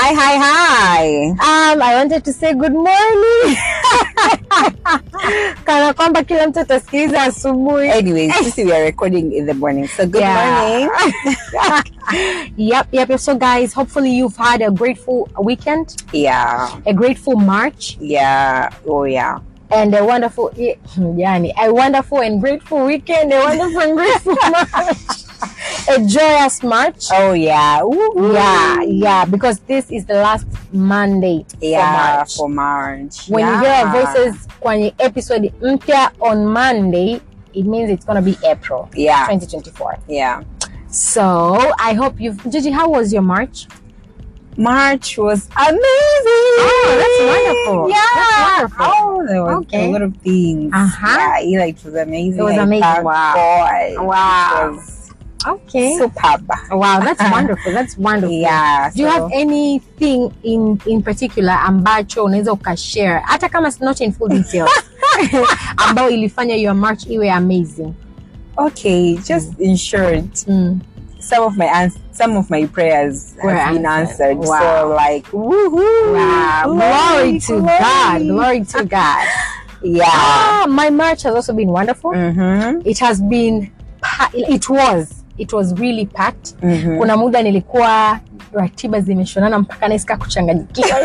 Hi, hi, hi. Um, I wanted to say good morning. Kana kwamba kila mtu atasikiliza asubuhi. Anyways, sisi we are recording in the morning. So good Yeah. morning. Yep, yep, yep. So guys, hopefully you've had a grateful weekend, Yeah. a grateful March, Yeah. Oh yeah. and a wonderful yani, a wonderful and grateful weekend, a wonderful and grateful March. A joyous March. Oh yeah. Woo-hoo. Yeah, yeah, because this is the last Monday Yeah. for March. For March. when yeah. you hear our voices kwenye episode mpya on monday it means it's gonna be april Yeah. 2024 Yeah. so i hope you've gigi how was your march March was amazing. Oh, that's wonderful. Yeah. That's wonderful. Oh, there was Okay. a lot of things. Uh-huh. Yeah, it was amazing. It was I amazing. thank Wow. God. Wow. It was okay superb. wow that's wonderful that's wonderful Yeah. do you so- have anything in in particular ambacho unaweza ukashare hata kama it's not in full details ambayo ilifanya your march iwe amazing Okay, just in short, mm. some of my ans- some of my prayers Were have been answered. answered. Wow. So like, woohoo! wow glory to god glory to god Yeah. Ah, my march has also been wonderful. Mm-hmm. It has been, pa- it was, it was really packed. Mm-hmm. Kuna muda nilikuwa ratiba zimeshonana mpaka naisika kuchanganyikiwa,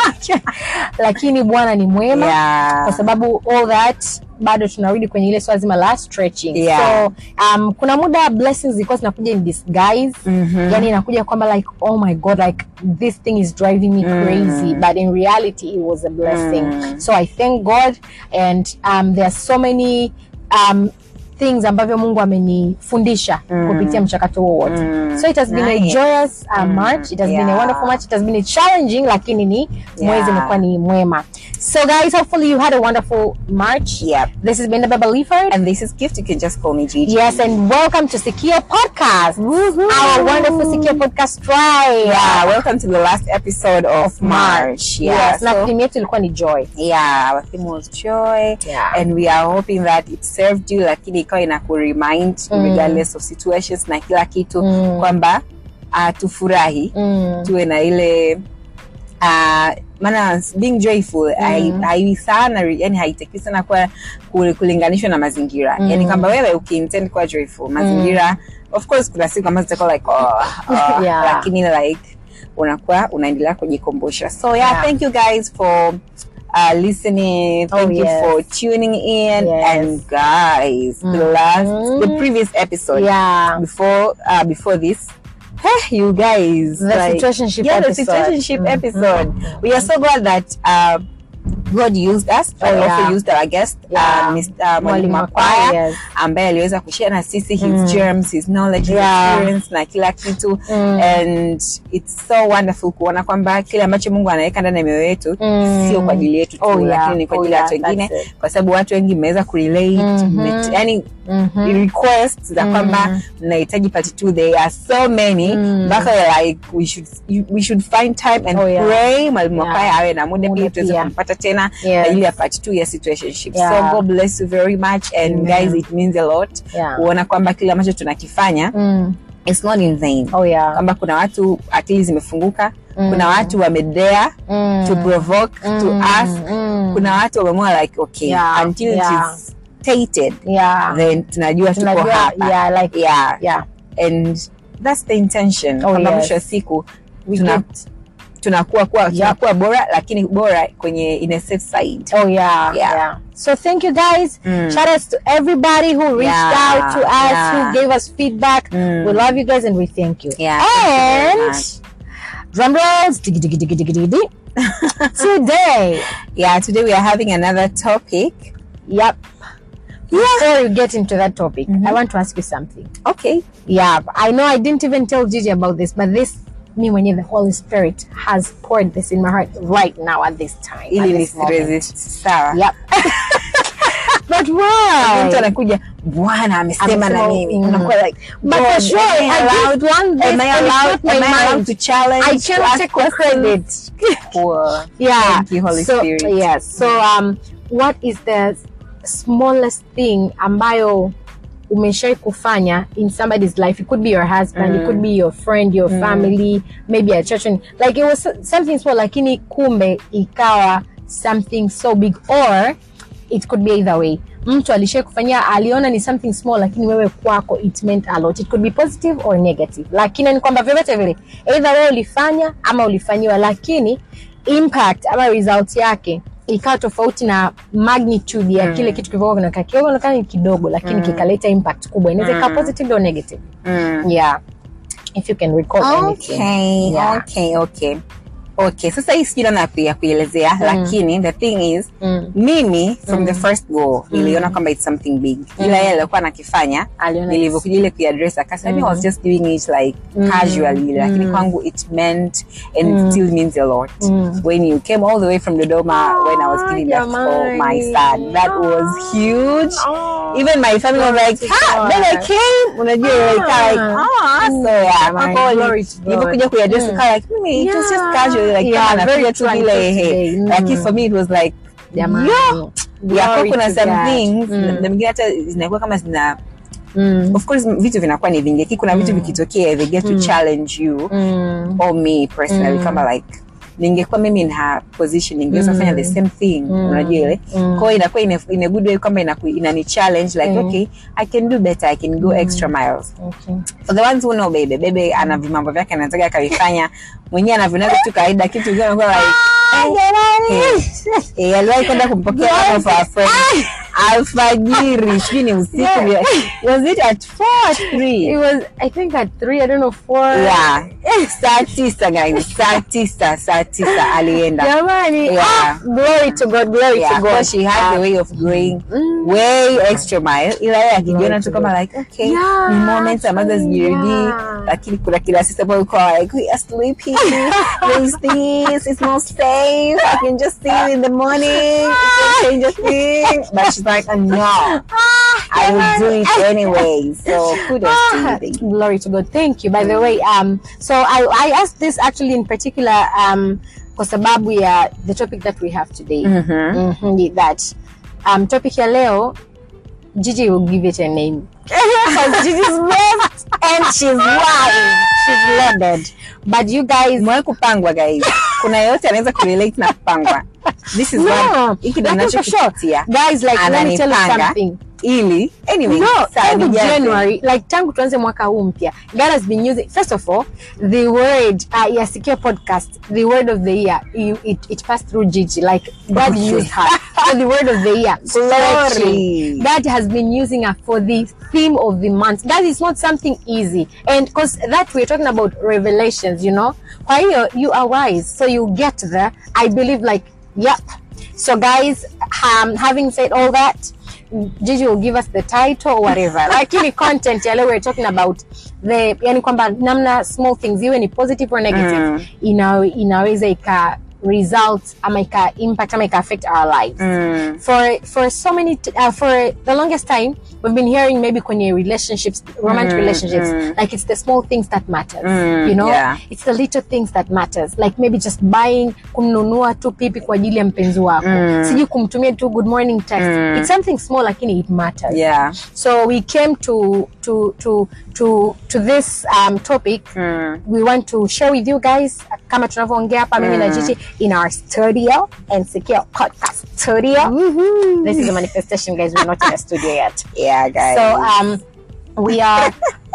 lakini Bwana ni mwema kwa Yeah. sababu all that bado tunarudi kwenye ile swala zima la stretching. Yeah. So um, kuna muda blessings zilikuwa zinakuja in disguise Mhm. yani inakuja kwamba like oh my god like this thing is driving me crazy but in reality it was a blessing Mm. so i thank god and um, there are so many um, things ambavyo mungu amenifundisha kupitia mchakato huo wote Mm. so it has been a Nice. joyous uh, march it has been a Yeah. wonderful march it has been a challenging lakini ni mwezi Yeah. umekuwa ni mwema so guys hopefully you had a wonderful march Yep. this has been the Baba Leaford And this is gift. You can just call me Gigi. Yes, and welcome to Secure Podcast, our wonderful Secure Podcast tribe. Yeah. Welcome to the last episode of, March. Yeah. yes, na so- theme yetu ilikuwa ni joy. yeah our theme was joy Yeah. and we are hoping that it served you lakini ikawa ina kuremind Mm. regardless of situations na kila kitu Mm. kwamba uh, tufurahi Mm. tuwe na ile uh, maana being joyful hai- hai sana yani haitakiwi sana kuwa ku- kulinganishwa na mazingira Mm. yani kwamba wewe ukiintend kuwa joyful mazingira of course kuna siku ambazo zitakuwa like oh, oh, Yeah. lakini like unakuwa unaendelea kujikumbusha so yeah, Yeah. thank you guys for uh, listening thank Oh, you yes. for tuning in Yes. and guys the last the previous episode Yeah. before uh, before this hey, you guys The situationship yeah, episode. the situationship Mhm. episode we are so glad that uh, God used us Oh, and yeah. also used our guest Yeah. uh, Mr. Mwalimu Mwalimu Makwaya Makwaya, yes. ambaye aliweza kushare na sisi his Mm. germs his knowledge his Yeah. experience na kila kitu Mm. and it's so wonderful kuona kwamba kile ambacho Mungu anaweka ndani ya mioyo yetu Mm. sio kwa ajili yetu tu Oh, yeah. lakini ni kwa Oh, ajili ya watu yeah, wengine that's it. kwa sababu watu wengi mmeweza kurelate Mhm. mme- yani Mhm. requests za kwamba mnahitaji part two there are so many Mm. mpaka we're like we should you- we should find time and Oh, yeah. pray mwalimu Yeah. Makwaya awe na muda Muda pia tuweze pia. kumpata tena Yes. kwa ajili ya part two ya situationship Yeah. so God bless you very much and Amen. guys it means a lot Yeah. kuona kwamba kile ambacho tunakifanya Mm. it's not in vain Oh yeah. kwamba kuna watu akili zimefunguka Mm. kuna watu wamedare Mm. to provoke to Mm. ask Mm. kuna watu wameamua like okay Yeah. until Yeah. it is stated Yeah. then tunajua tuko Tunajua, hapa yeah, like yeah yeah. and that's the intention Oh, kwamba yes. mwisho wa siku We tuna- get- tunakuwa kuwa tunakuwa bora lakini bora kwenye in a safe side Oh yeah, Yeah. yeah. So thank you guys. Mm. Shout outs to everybody who reached Yeah, out to us, yeah. who gave us feedback. Mm. We love you guys and we thank you. Yeah, thank you very and much. drum rolls. Diggy, diggy, diggy, diggy, diggy, diggy. Today, yeah today we are having another topic yep. Before you get into that topic, Mhm. I want to ask you something. okay Yeah, I know I didn't even tell Gigi about this, but this me when the Holy Spirit has poured this in my heart right now at this time. at ili this moment. nisiresist sawa Yep. but mtu why? anakuja bwana amesema Amesema, na mimi mm. unakuwa like But God, for sure, am I I allowed just want this am I and it's allowed not my am I allowed mind. to challenge I to cannot ask take questions? credit. Cool. yeah. Thank you, Holy so, Spirit. Yes. So um what is the smallest thing ambayo umeshai kufanya in somebody's life it could be your husband it could be your friend your family maybe a church and- like it was so- something small lakini kumbe ikawa something so big or it could be either way mtu alishai kufanyia aliona ni something small lakini wewe kwako it meant a lot it could be positive or negative lakini ni kwamba vyovyote vile either wewe ulifanya ama ulifanyiwa lakini impact ama result yake ikawa tofauti na magnitude ya kile kitu kilivyokuwa kinakaa kionekana ni kidogo lakini kikaleta impact kubwa inaweza ikawa positive or negative Mm. yeah if you can recall anything okay, Yeah. okay, okay. okay sasa hii sijui namna ya kui- ya kuielezea lakini the thing is Mm. mimi from the first go niliona kwamba it's something big ila yeye alikuwa anakifanya Aliona nilivyokuja ile kuiaddress akasema I was just doing it like casually lakini kwangu it meant and it still means a lot when you came all the way from Dodoma when I was Ah, giving birth for my jamani. son that was huge Oh. even my family was Glory like to ha God. then I came unajua like like ah so yeah Jamani, kwa glory to God. nilivyokuja kuiaddress ikawa like mimi it was just Yeah. casually like Yeah, kama very napiga tu tranquil vile today. hey Mm. lakini for me it was like Jamani. yeah yeah kwa Glory kuna to some God. things Mm. na mingine hata zinakuwa kama zina Mm. of course vitu vinakuwa ni vingi lakini kuna vitu vikitokea they get to challenge you Mm. or me personally kama like ningekuwa mimi in her position ningeweza kufanya the same thing unajua ile kwa hiyo inakuwa in a, in a good way kwamba inaku- inani challenge like okay i can do better i can go extra miles Okay. for the ones who know bebe bebe ana vimambo vyake anataka akavifanya mwenyewe anavyonaga tu kawaida kitu kingine anakuwa like eh, eh, aliwahi kwenda kumpokea one of our friends alfajiri sijui ni usiku was it at four at three It was, I think at three, I don't know, four. yeah saa tisa guys saa tisa saa tisa alienda Jamani. Yeah. Ah, glory to God, glory yeah, to so God. she had the way of going Mm. way extra mile ila yeye akijiona tu kama like okay Yeah, ni moments ambazo actually, zijirudii yeah. lakini kuna kila sisi ambayo uko like we are sleepy there's this it's not safe I can just see you in the morning it's a change of thing but she's like uh, no I will do it anyway so kudos to you Ah, baby. glory to God. Thank you. By the way, um, so I, I asked this actually in particular um, kwa sababu ya the topic that we have today. Mhm. Mhm, that um, topic ya leo, Gigi will give it a name. Because Gigi's blessed and she's wild. She's loaded. But you guys, Mwae kupangwa guys kuna yoyote anaweza kurelate na kupangwa this is no, what hiki ndo lakini for sure, ninachokipitia guys, like let me tell you Ananipanga. something. ili anyway no sawa, tangu nijaze. january like tangu tuanze mwaka huu mpya god has been using first of all the word uh, ya secure podcast the word of the year you, it, it passed through gigi like god Okay. used her for the word of the year Glory. stretching. god has been using her for the theme of the month that is not something easy and because that we're talking about revelations you know kwa hiyo you are wise so you get there i believe like yep so guys um, having said all that Gigi will give us the title or whatever lakini content ya leo we're talking about the yani kwamba namna small things iwe ni positive or negative Mm. ina, inaweza ika result ama ika impact ama ika affect our lives Mm. for for so many t- uh, for the longest time we've been hearing maybe kwenye relationships romantic Mm, relationships mm. like it's the small things that matters Mm, you know yeah. it's the little things that matters like maybe just buying kumnunua tu pipi kwa ajili ya mpenzi wako Mm. sijui kumtumia tu good morning text Mm. it's something small lakini it matters yeah so we came to to to to to this um, topic Mm. we want to share with you guys kama tunavyoongea hapa mimi na Gigi in our studio and secure podcast studio this is a manifestation guys we're not in a studio yet yeah guys so um we are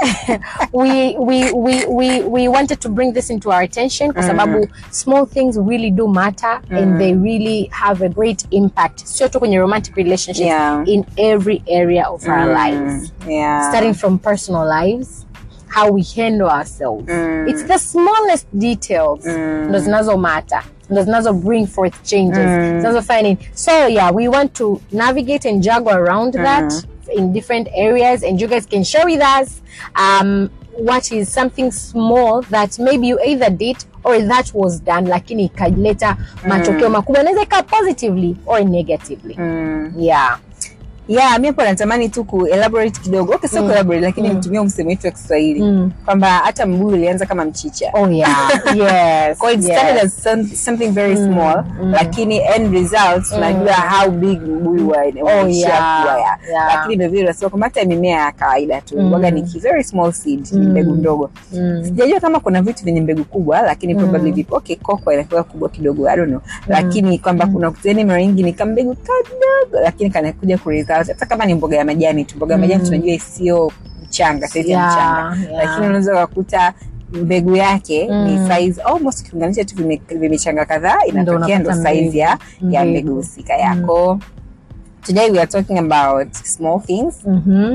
we, we we we we wanted to bring this into our attention kwa sababu small things really do matter and they really have a great impact sio tu kwenye romantic relationships Yeah. in every area of our Mm. lives yeah starting from personal lives how we handle ourselves Mm. it's the smallest details ndo zinazo matter ndo zinazo bring forth changes zinazofanya nini so yeah we want to navigate and juggle around that in different areas and you guys can share with us um, what is something small that maybe you either did or that was done lakini ikaleta matokeo makubwa inaweza ikawa positively or negatively Mm. yeah yeah mi hapo natamani tu ku elaborate kidogo okay sio Mm. ku elaborate lakini Mm. nitumie msemo wetu wa Kiswahili Mm. kwamba hata mbuyu ulianza kama mchicha Oh yeah. yes. Kwa it yes. started as some, something very Mm, small mm. lakini end results tunajua how big mbuyu wa- unaishia yeah, kuwa ya yeah. lakini vilevile unasema kwamba hata mimea ya kawaida tu Mm. waga ni ki- very small seed ni Mm. mbegu ndogo Mm. sijajua kama kuna vitu vyenye mbegu kubwa lakini Mm. probably vipo okay koko inakuwa kubwa kidogo i don't know lakini kwamba kuna kuteni mara nyingi ni kambegu kadogo lakini kanakuja ku result hata kama ni mboga ya majani tu mboga ya majani Mm. tunajua sio mchanga saizi ya Yeah, mchanga yeah. lakini unaweza kukuta mbegu yake Mm. ni size almost ukiunganisha tu vime- vimechanga kadhaa inatokea ndo unapata size ya, ya mbegu. mbegu husika yako today we are talking about small things Mhm.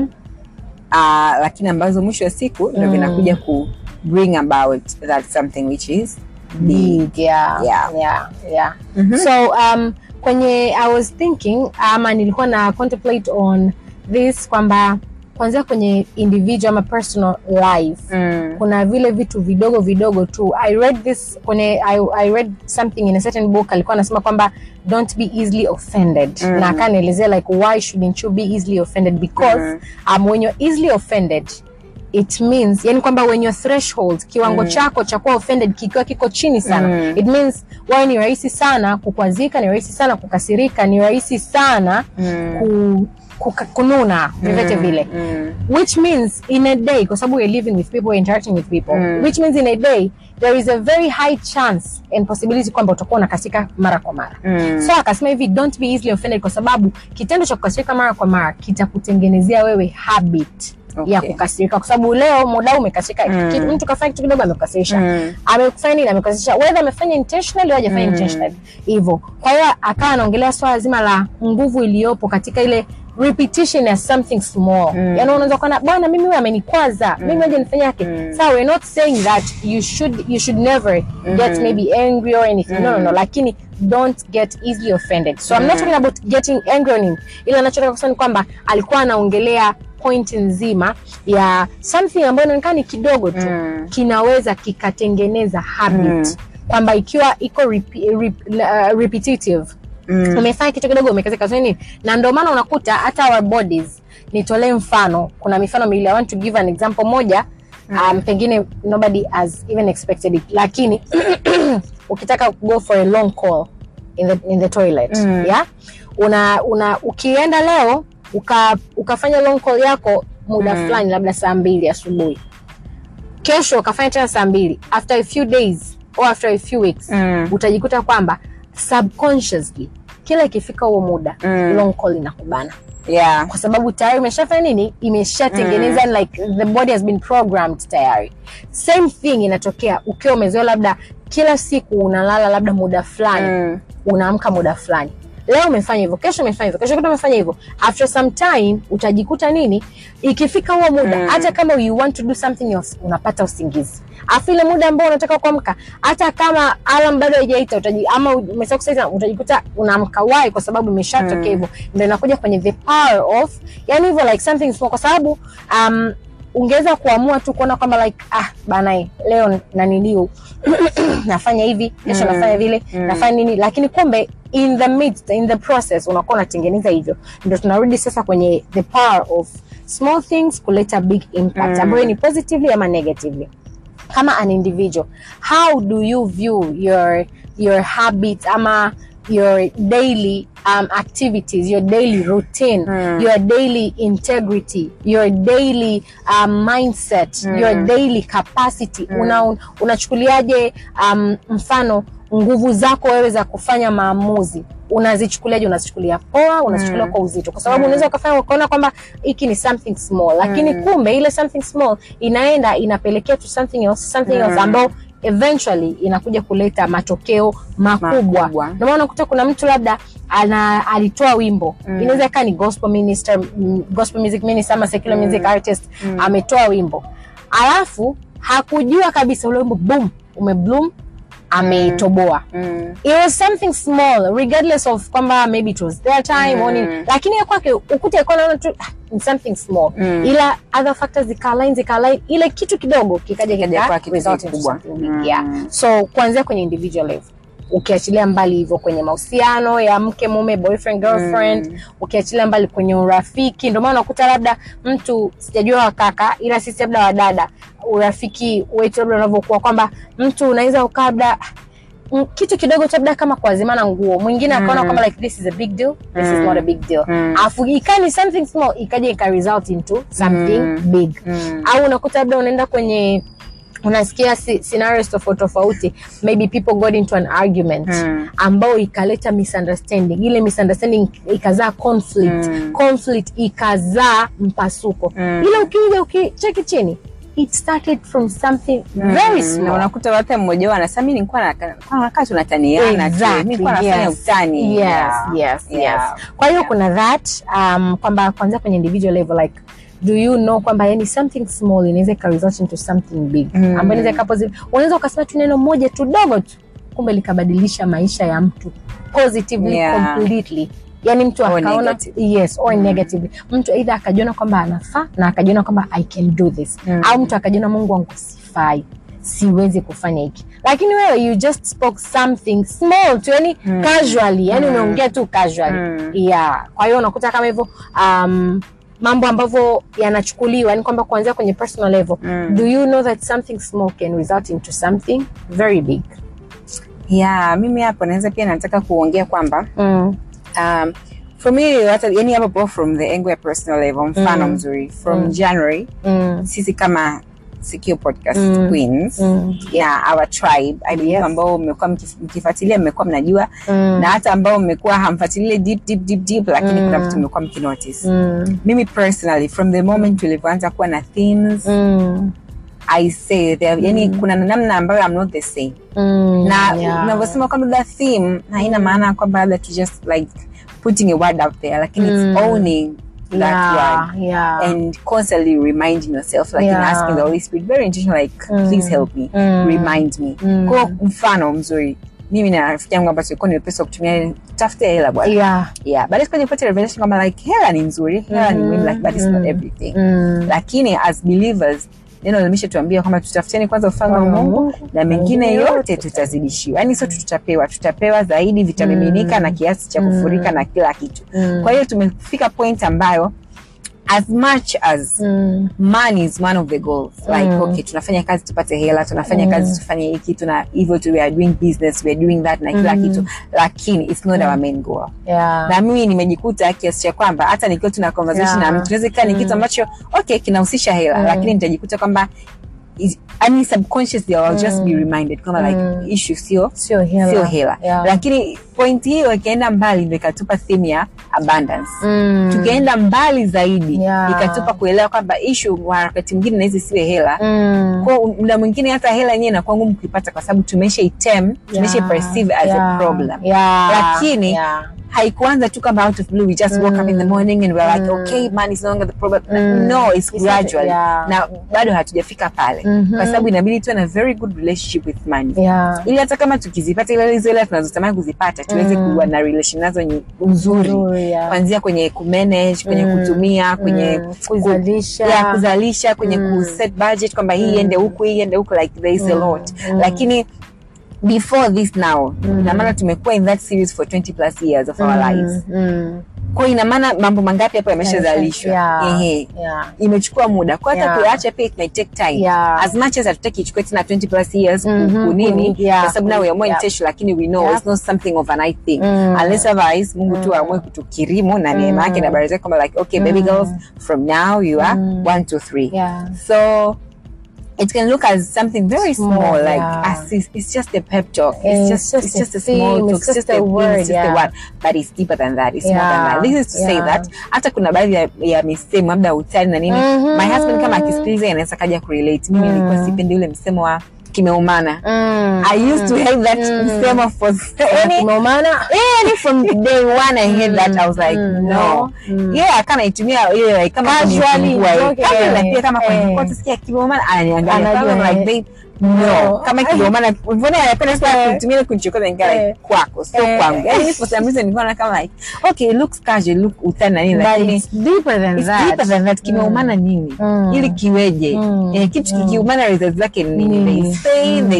uh, lakini ambazo mwisho wa siku ndo Mm. vinakuja ku bring about that something which is big. big yeah Yeah. yeah yeah Mhm. so um kwenye i was thinking ama nilikuwa na contemplate on this kwamba kwanzia kwenye individual ama personal life Mm. kuna vile vitu vidogo vidogo tu i read this kwenye I, i read something in a certain book alikuwa anasema kwamba don't be easily offended Mm. na akanielezea like why shouldn't you be easily offended because Mm. um, when you're easily offended it means yani kwamba when your threshold kiwango Mm. chako cha kuwa offended kikiwa kiko chini sana Mm. it means wewe ni rahisi sana kukwazika ni rahisi sana kukasirika ni rahisi sana Mm. ku, kuka, kununa vyovyote Mm. vile Mm. which means in a day kwa sababu we're living with people we're interacting with people Mm. which means in a day there is a very high chance and possibility kwamba utakuwa unakasika mara kwa mara Mm. so akasema hivi don't be easily offended kwa sababu kitendo cha kukasirika mara kwa mara kitakutengenezea wewe habit Okay. ya kukasirika kwa sababu leo muda huu umekasirika Mm. kitu- mtu kafanya kitu kidogo amekukasirisha Mm. amekufanya nini amekukasirisha whether amefanya intentionally au hajafanya Mm. intentionally hivyo kwa hiyo akawa anaongelea swala zima la nguvu iliyopo katika ile repetition ya something small Mm. yaani unaweza kuona bwana mimi huyu amenikwaza mimi aje nifanye yake Mm. sawa we're not saying that you should you should never get Mhm. maybe angry or anything no no no Mm. lakini don't get easily offended so i'm not Mm. talking about getting angry on him ila nachotaka kusema ni kwamba alikuwa anaongelea point nzima ya something ambayo inaonekana ni kidogo tu Mm. kinaweza kikatengeneza habit Mm. kwamba ikiwa iko repi, rep, uh, repetitive Mm. umefanya kitu kidogo umekazika so nini na ndio maana unakuta hata our bodies nitolee mfano kuna mifano miwili i want to give an example moja um, pengine nobody has even expected it lakini ukitaka go for a long call in the, in the toilet Mm. yeah una, una ukienda leo uka, ukafanya long call yako muda Mm. fulani labda saa mbili asubuhi kesho ukafanya tena saa mbili after a few days or after a few weeks Mm. utajikuta kwamba subconsciously kila ikifika huo muda Mm. long call inakubana Yeah. kwa sababu tayari imeshafanya nini imeshatengeneza like the body has been programmed tayari same thing inatokea ukiwa umezoea labda kila siku unalala labda muda fulani Mm. unaamka muda fulani leo umefanya hivyo kesho umefanya hivyo kesho kuta umefanya hivyo after some time utajikuta nini ikifika huo muda Mm. hata kama you want to do something else unapata usingizi afu ile muda ambao unataka kuamka hata kama alam bado haijaita utaji ama umesahau kusaita utajikuta unaamka wai kwa sababu imeshatokea Mm. hivyo ndio inakuja kwenye the power of yani hivyo like something small kwa sababu um, ungeweza kuamua tu kuona kwamba like ah bana leo naniliu nafanya hivi kesho Mm. nafanya vile Mm. nafanya nini lakini kumbe in the midst, in the process unakuwa unatengeneza hivyo ndio tunarudi sasa kwenye the power of small things kuleta big impact Mm. ambayo ni positively ama negatively kama an individual how do you view your your habit ama your daily um, activities your daily routine Mm. your daily integrity your daily um, mindset Mm. your daily capacity Mm. una, unachukuliaje um, mfano nguvu zako wewe za kufanya maamuzi unazichukuliaje unazichukulia poa unazichukulia Mm. kwa uzito kwa sababu Mm. unaweza ukafanya ukaona kwamba hiki ni something small lakini Mm. kumbe ile something small inaenda inapelekea to something else something else Mm. ambao eventually inakuja kuleta matokeo makubwa Makubwa. ndio maana unakuta kuna mtu labda ana alitoa wimbo Mm. inaweza ikawa ni gospel minister mm, gospel music minister ama secular Mm. music artist Mm. ametoa wimbo alafu hakujua kabisa ule wimbo boom umebloom ameitoboa Mm. it was something small regardless of kwamba maybe it was their time or nini Mm. lakini ya kwake ukute alikuwa anaona tu ah, ni something small Mm. ila other factors zikalign zikalign ile kitu kidogo kikaja Kikaja kika kuwa kitu result into kikubwa. something big Mm. yeah so kuanzia kwenye individual level ukiachilia mbali hivyo kwenye mahusiano ya mke mume boyfriend girlfriend Mm. ukiachilia mbali kwenye urafiki ndio maana unakuta labda mtu sijajua wakaka ila sisi labda wadada urafiki wetu labda unavyokuwa kwamba mtu unaweza ukaa labda mm, kitu kidogo tu labda kama kuazimana nguo mwingine akaona Mm. kwamba like this is a big deal this is Mm. not a big deal Mm. afu ikani something small ikaja ika result into something Mm. big Mm. au unakuta labda unaenda kwenye unasikia si- scenarios tofauti tofauti maybe people got into an argument Mm. ambao ikaleta misunderstanding ile misunderstanding ikazaa conflict Mm. conflict ikazaa mpasuko Mm. ila ukija ukicheki chini it started from something very Mm, na small unakuta hata mmoja wao anasema mimi nilikuwa na- nilikuwa nakaa tunataniana tu Exactly, nilikuwa nafanya yes. utani yes, Yeah. yes, Yeah. yes. kwa hiyo Yeah. kuna that um, kwamba kwanzia kwenye individual level like do you know kwamba yani something small inaweza ika result into something big Mm. ambayo inaweza ika posi- unaweza ukasema tu neno moja tu dogo tu kumbe likabadilisha maisha ya mtu positively Yeah. completely yani mtu Or akaona negative. yes or Mm. negatively mtu aidha akajiona kwamba anafaa na akajiona kwamba i can do this Mm. au mtu akajiona mungu wangu sifai siwezi kufanya hiki lakini wewe you just spoke something small tu yani Mm. casually yani Mm. umeongea tu casually Mm. yeah kwa hiyo unakuta kama hivyo um, mambo ambavyo yanachukuliwa yani kwamba kuanzia kwenye personal level Mm. do you know that something small can result into something very big yeah mimi hapo naweza pia nataka kuongea kwamba mm. um, for me hata yani hapo po from the angle ya personal level mfano Mm. mzuri from Mm. january Mm. sisi kama Secure podcast Mm. queens Mm. yeah our tribe I believe Yes. ambao mmekuwa mkif- mkifuatilia mmekuwa mnajua Mm. na hata ambao mmekuwa hamfuatilie deep deep deep deep lakini Mm. kuna vitu mmekuwa mkinotice Mm. mimi personally from the moment tulivyoanza kuwa na themes Mm. i say there, yani kuna namna ambayo i'm not the same Mm. na Yeah. unavyosema kwamba the theme haina maana kwamba labda to just like putting a word out there lakini Mm. it's owning that yeah, word yeah. and constantly reminding yourself like Yeah. and asking the holy spirit very intentional like Mm. please help me Mm. remind me Mm. kwa mfano mzuri mimi na rafiki yangu ambayo tulikuwa nimepesa kutumia tafute hela bwana yeah. yeah baadaye tukaja kupata revelation kwamba like hela ni nzuri hela ni muhimu like but it's not Mm. everything Mm. lakini as believers neno limeshattuambia kwamba tutafuteni kwanza ufalme wa Ufalme wa mungu Mungu, na mengine mengine yote yote tutazidishiwa yaani sote tutapewa tutapewa zaidi vitamiminika Mm. na kiasi cha kufurika na kila kitu Mm. kwa hiyo tumefika point ambayo as much as Mm. money is one of the goals like Mm. okay tunafanya kazi tupate hela tunafanya Mm. kazi tufanye hiki tuna hivyo tu we are doing business we are doing that na kila Mm. kitu lakini it's not our main goal Yeah. na mimi nimejikuta kiasi cha kwamba hata nikiwa tuna conversation Yeah. na mtu naweza ikawa ni kitu Mm. ambacho okay kinahusisha hela Mm. lakini nitajikuta kwamba is- yani subconsciously I'll just be reminded kwamba like Mm. issue sio sio hela, sio hela Yeah. lakini point hiyo ikaenda mbali ndo ikatupa theme ya abundance Mm. tukaenda mbali zaidi Yeah. ikatupa kuelewa kwamba issue wa wakati mwingine nawezi siwe hela Mm. kwa muda mwingine hata hela yenyewe inakuwa ngumu kuipata kwa sababu tumesha item tumesha Yeah. perceive as Yeah. a problem Yeah. Lakini, Yeah. haikuanza tu kama out of blue we just woke up in the Mm. morning and we're like Mm. okay money is no longer the problem Mm. no it's It's gradual not- yeah. na bado hatujafika pale Mhm. kwa sababu inabidi tuwe na very good relationship with money Yeah. ili hata kama tukizipata ile hizo hela tunazotamani kuzipata tuweze Mm. kuwa na relation nazo nyi- nzuri Nzuri, yeah. kuanzia kwenye kumanage kwenye Mm. kutumia kwenye Mm. ku- Kuzalisha. ya kuzalisha kwenye Mm. kuset budget kwamba hii Mm. iende huku hii iende huku like there is a Mm. lot Mm. lakini before this now Mm. ina maana tumekuwa in that series for 20 plus years of our Mm. lives Mm. kwa ina maana mambo mangapi hapo yameshazalishwa Yeah. Ehe. Yeah. imechukua muda kwa hata Yeah. kuyaacha pia it might take time Yeah. as much as hatutaki ichukue tena 20 plus years ku- Mhm. kunini Yeah. kwa sababu now we are more Yeah. intentional lakini we know Yeah. it's not something overnight thing Mm. unless otherwise Mungu tu aamue kutukirimu na neema yake na baraka zake kwamba like okay baby Mm. girls from now you are Mm. 1 to 3 Yeah. so it can look as something very small, Small, like yeah. as it's, it's just a pep talk. It's It's just, just it's a just a theme, small talk. it's It's just just a a theme, word, it's just a yeah. word, but it's deeper than that. It's more than Yeah, that. This is to say yeah. that hata kuna baadhi ya, ya misemo labda utani na nini. Mhm. My husband kama akisikiliza anaweza kaja kurelate. Mimi nilikuwa sipendi ule msemo wa kimeumana. Mm. I used to hate that msemo for any Kimeumana. yani from day one I heard that I was like Mm, no no. Mm. yeah kana itumia ile like kama Casually, kunifungua, eh. okay. Casually, na pia kama Eh. kwa tusikia kimeumana ananiangalia Anajua, kama like eh. babe no No. kama kimeumana mbona anapenda sana Eh. kutumia ile kunichokoza nikaa Eh. like kwako sio Eh. kwangu yani for some reason nilikuwa kama like okay it looks casual look utani na nini But lakini it's deeper than It's that. deeper than that. Kimeumana nini Mm. ili kiweje Mm. eh, kitu Mm. kikiumana results zake ni nini Mm. there is pain there is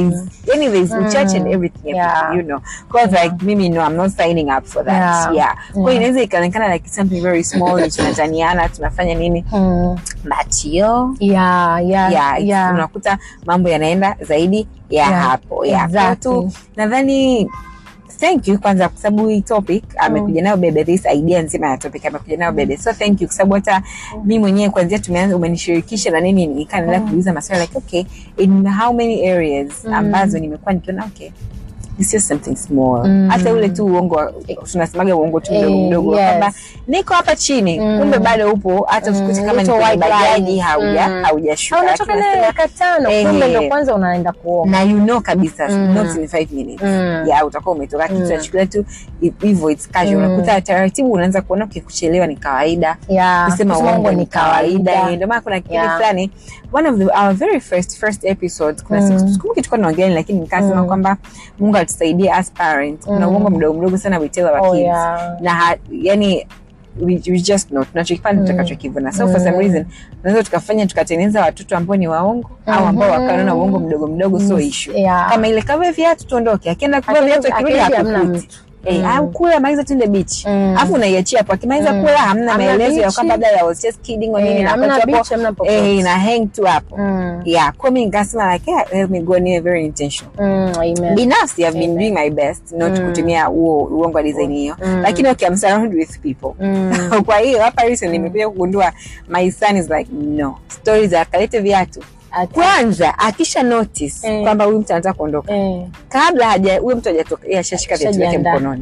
yani there's uchache and everything Yeah. you know cause like mimi no I'm not signing up for that Yeah. yeah, kwa hiyo inaweza ikaonekana like something very small ni tunataniana tunafanya nini Mm. but yo yeah yeah yeah, it's- yeah. unakuta mambo yanaenda zaidi ya Yeah, hapo yeah. Kwa exactly. tu nadhani thank you kwanza kwa sababu hii topic amekuja nayo bebe this idea nzima ya topic amekuja nayo bebe so thank you kwa sababu hata mi mwenyewe kwanzia tumeanza umenishirikisha na nini nikaendelea kuuliza maswali like okay in how many areas ambazo nimekuwa nikiona okay it's just something small Mm. hata ule tu uongo wa- tunasemaga uongo tu mdogo Eh, mdogo yes. kwamba niko hapa chini Mm. kumbe bado upo hata Mm, usikute kama ni little kwenye white bajaji line. hauja Mm. haujashuka unatoka Lakini naye nasema, dakika tano eh, kumbe ndo eh. kwanza unaenda kuoga na you know kabisa Mm. not in five minutes Mm. yeah utakuwa umetoka kitu Mm. nachukulia tu hi- hivyo it's casual Mm. unakuta taratibu unaanza kuona ukikuchelewa ni kawaida yeah kusema kusema uongo uongo ni kawaida Eh, ndio maana kuna kipindi Yeah. fulani one of the our very first first episodes kuna Mm. siku sikumbuki tulikuwa tunaongelea lakini nikasema Mm. kwamba Mungu atusaidie as parents kuna Mm. uongo mdogo mdogo sana we tell our Oh, kids yeah. na ha, yani we, we just know tunachokifanya Mm. tutakachokivuna so for some Mm. reason tunaweza tukafanya tukatengeneza watoto ambao ni waongo au ambao Mhm. wakaona uongo mdogo mdogo so issue Yeah. kama ile kavaa viatu tuondoke akienda kuvaa Akirudi- viatu akirudi akirudi hamna hakukuti mtu. Eh, Mm. au kula maliza tuende beach Mm. alafu unaiachia hapo akimaliza Mm. kula hamna Hamna maelezo ya beach. kwamba dada I was just kidding or nini Eh, na hamna wakati beach, hapo, hamna popote. eh, ina hang tu hapo Mm. yeah kwa mimi nikasema like yeah, let me go niwe very intentional Mm, amen. binafsi I've been Amen. doing my best not Mm. kutumia huo uongo wa design hiyo Mm. lakini okay I'm surrounded with people Mm. kwa hiyo hapa recently nimekuja kugundua my son is like no stories za kalete viatu Ati- kwanza akisha notice Eh. kwamba huyu mtu anataka kuondoka Eh. kabla haja huyo mtu hajatoka yeye ashashika viatu vyake Ashajiandaa. mkononi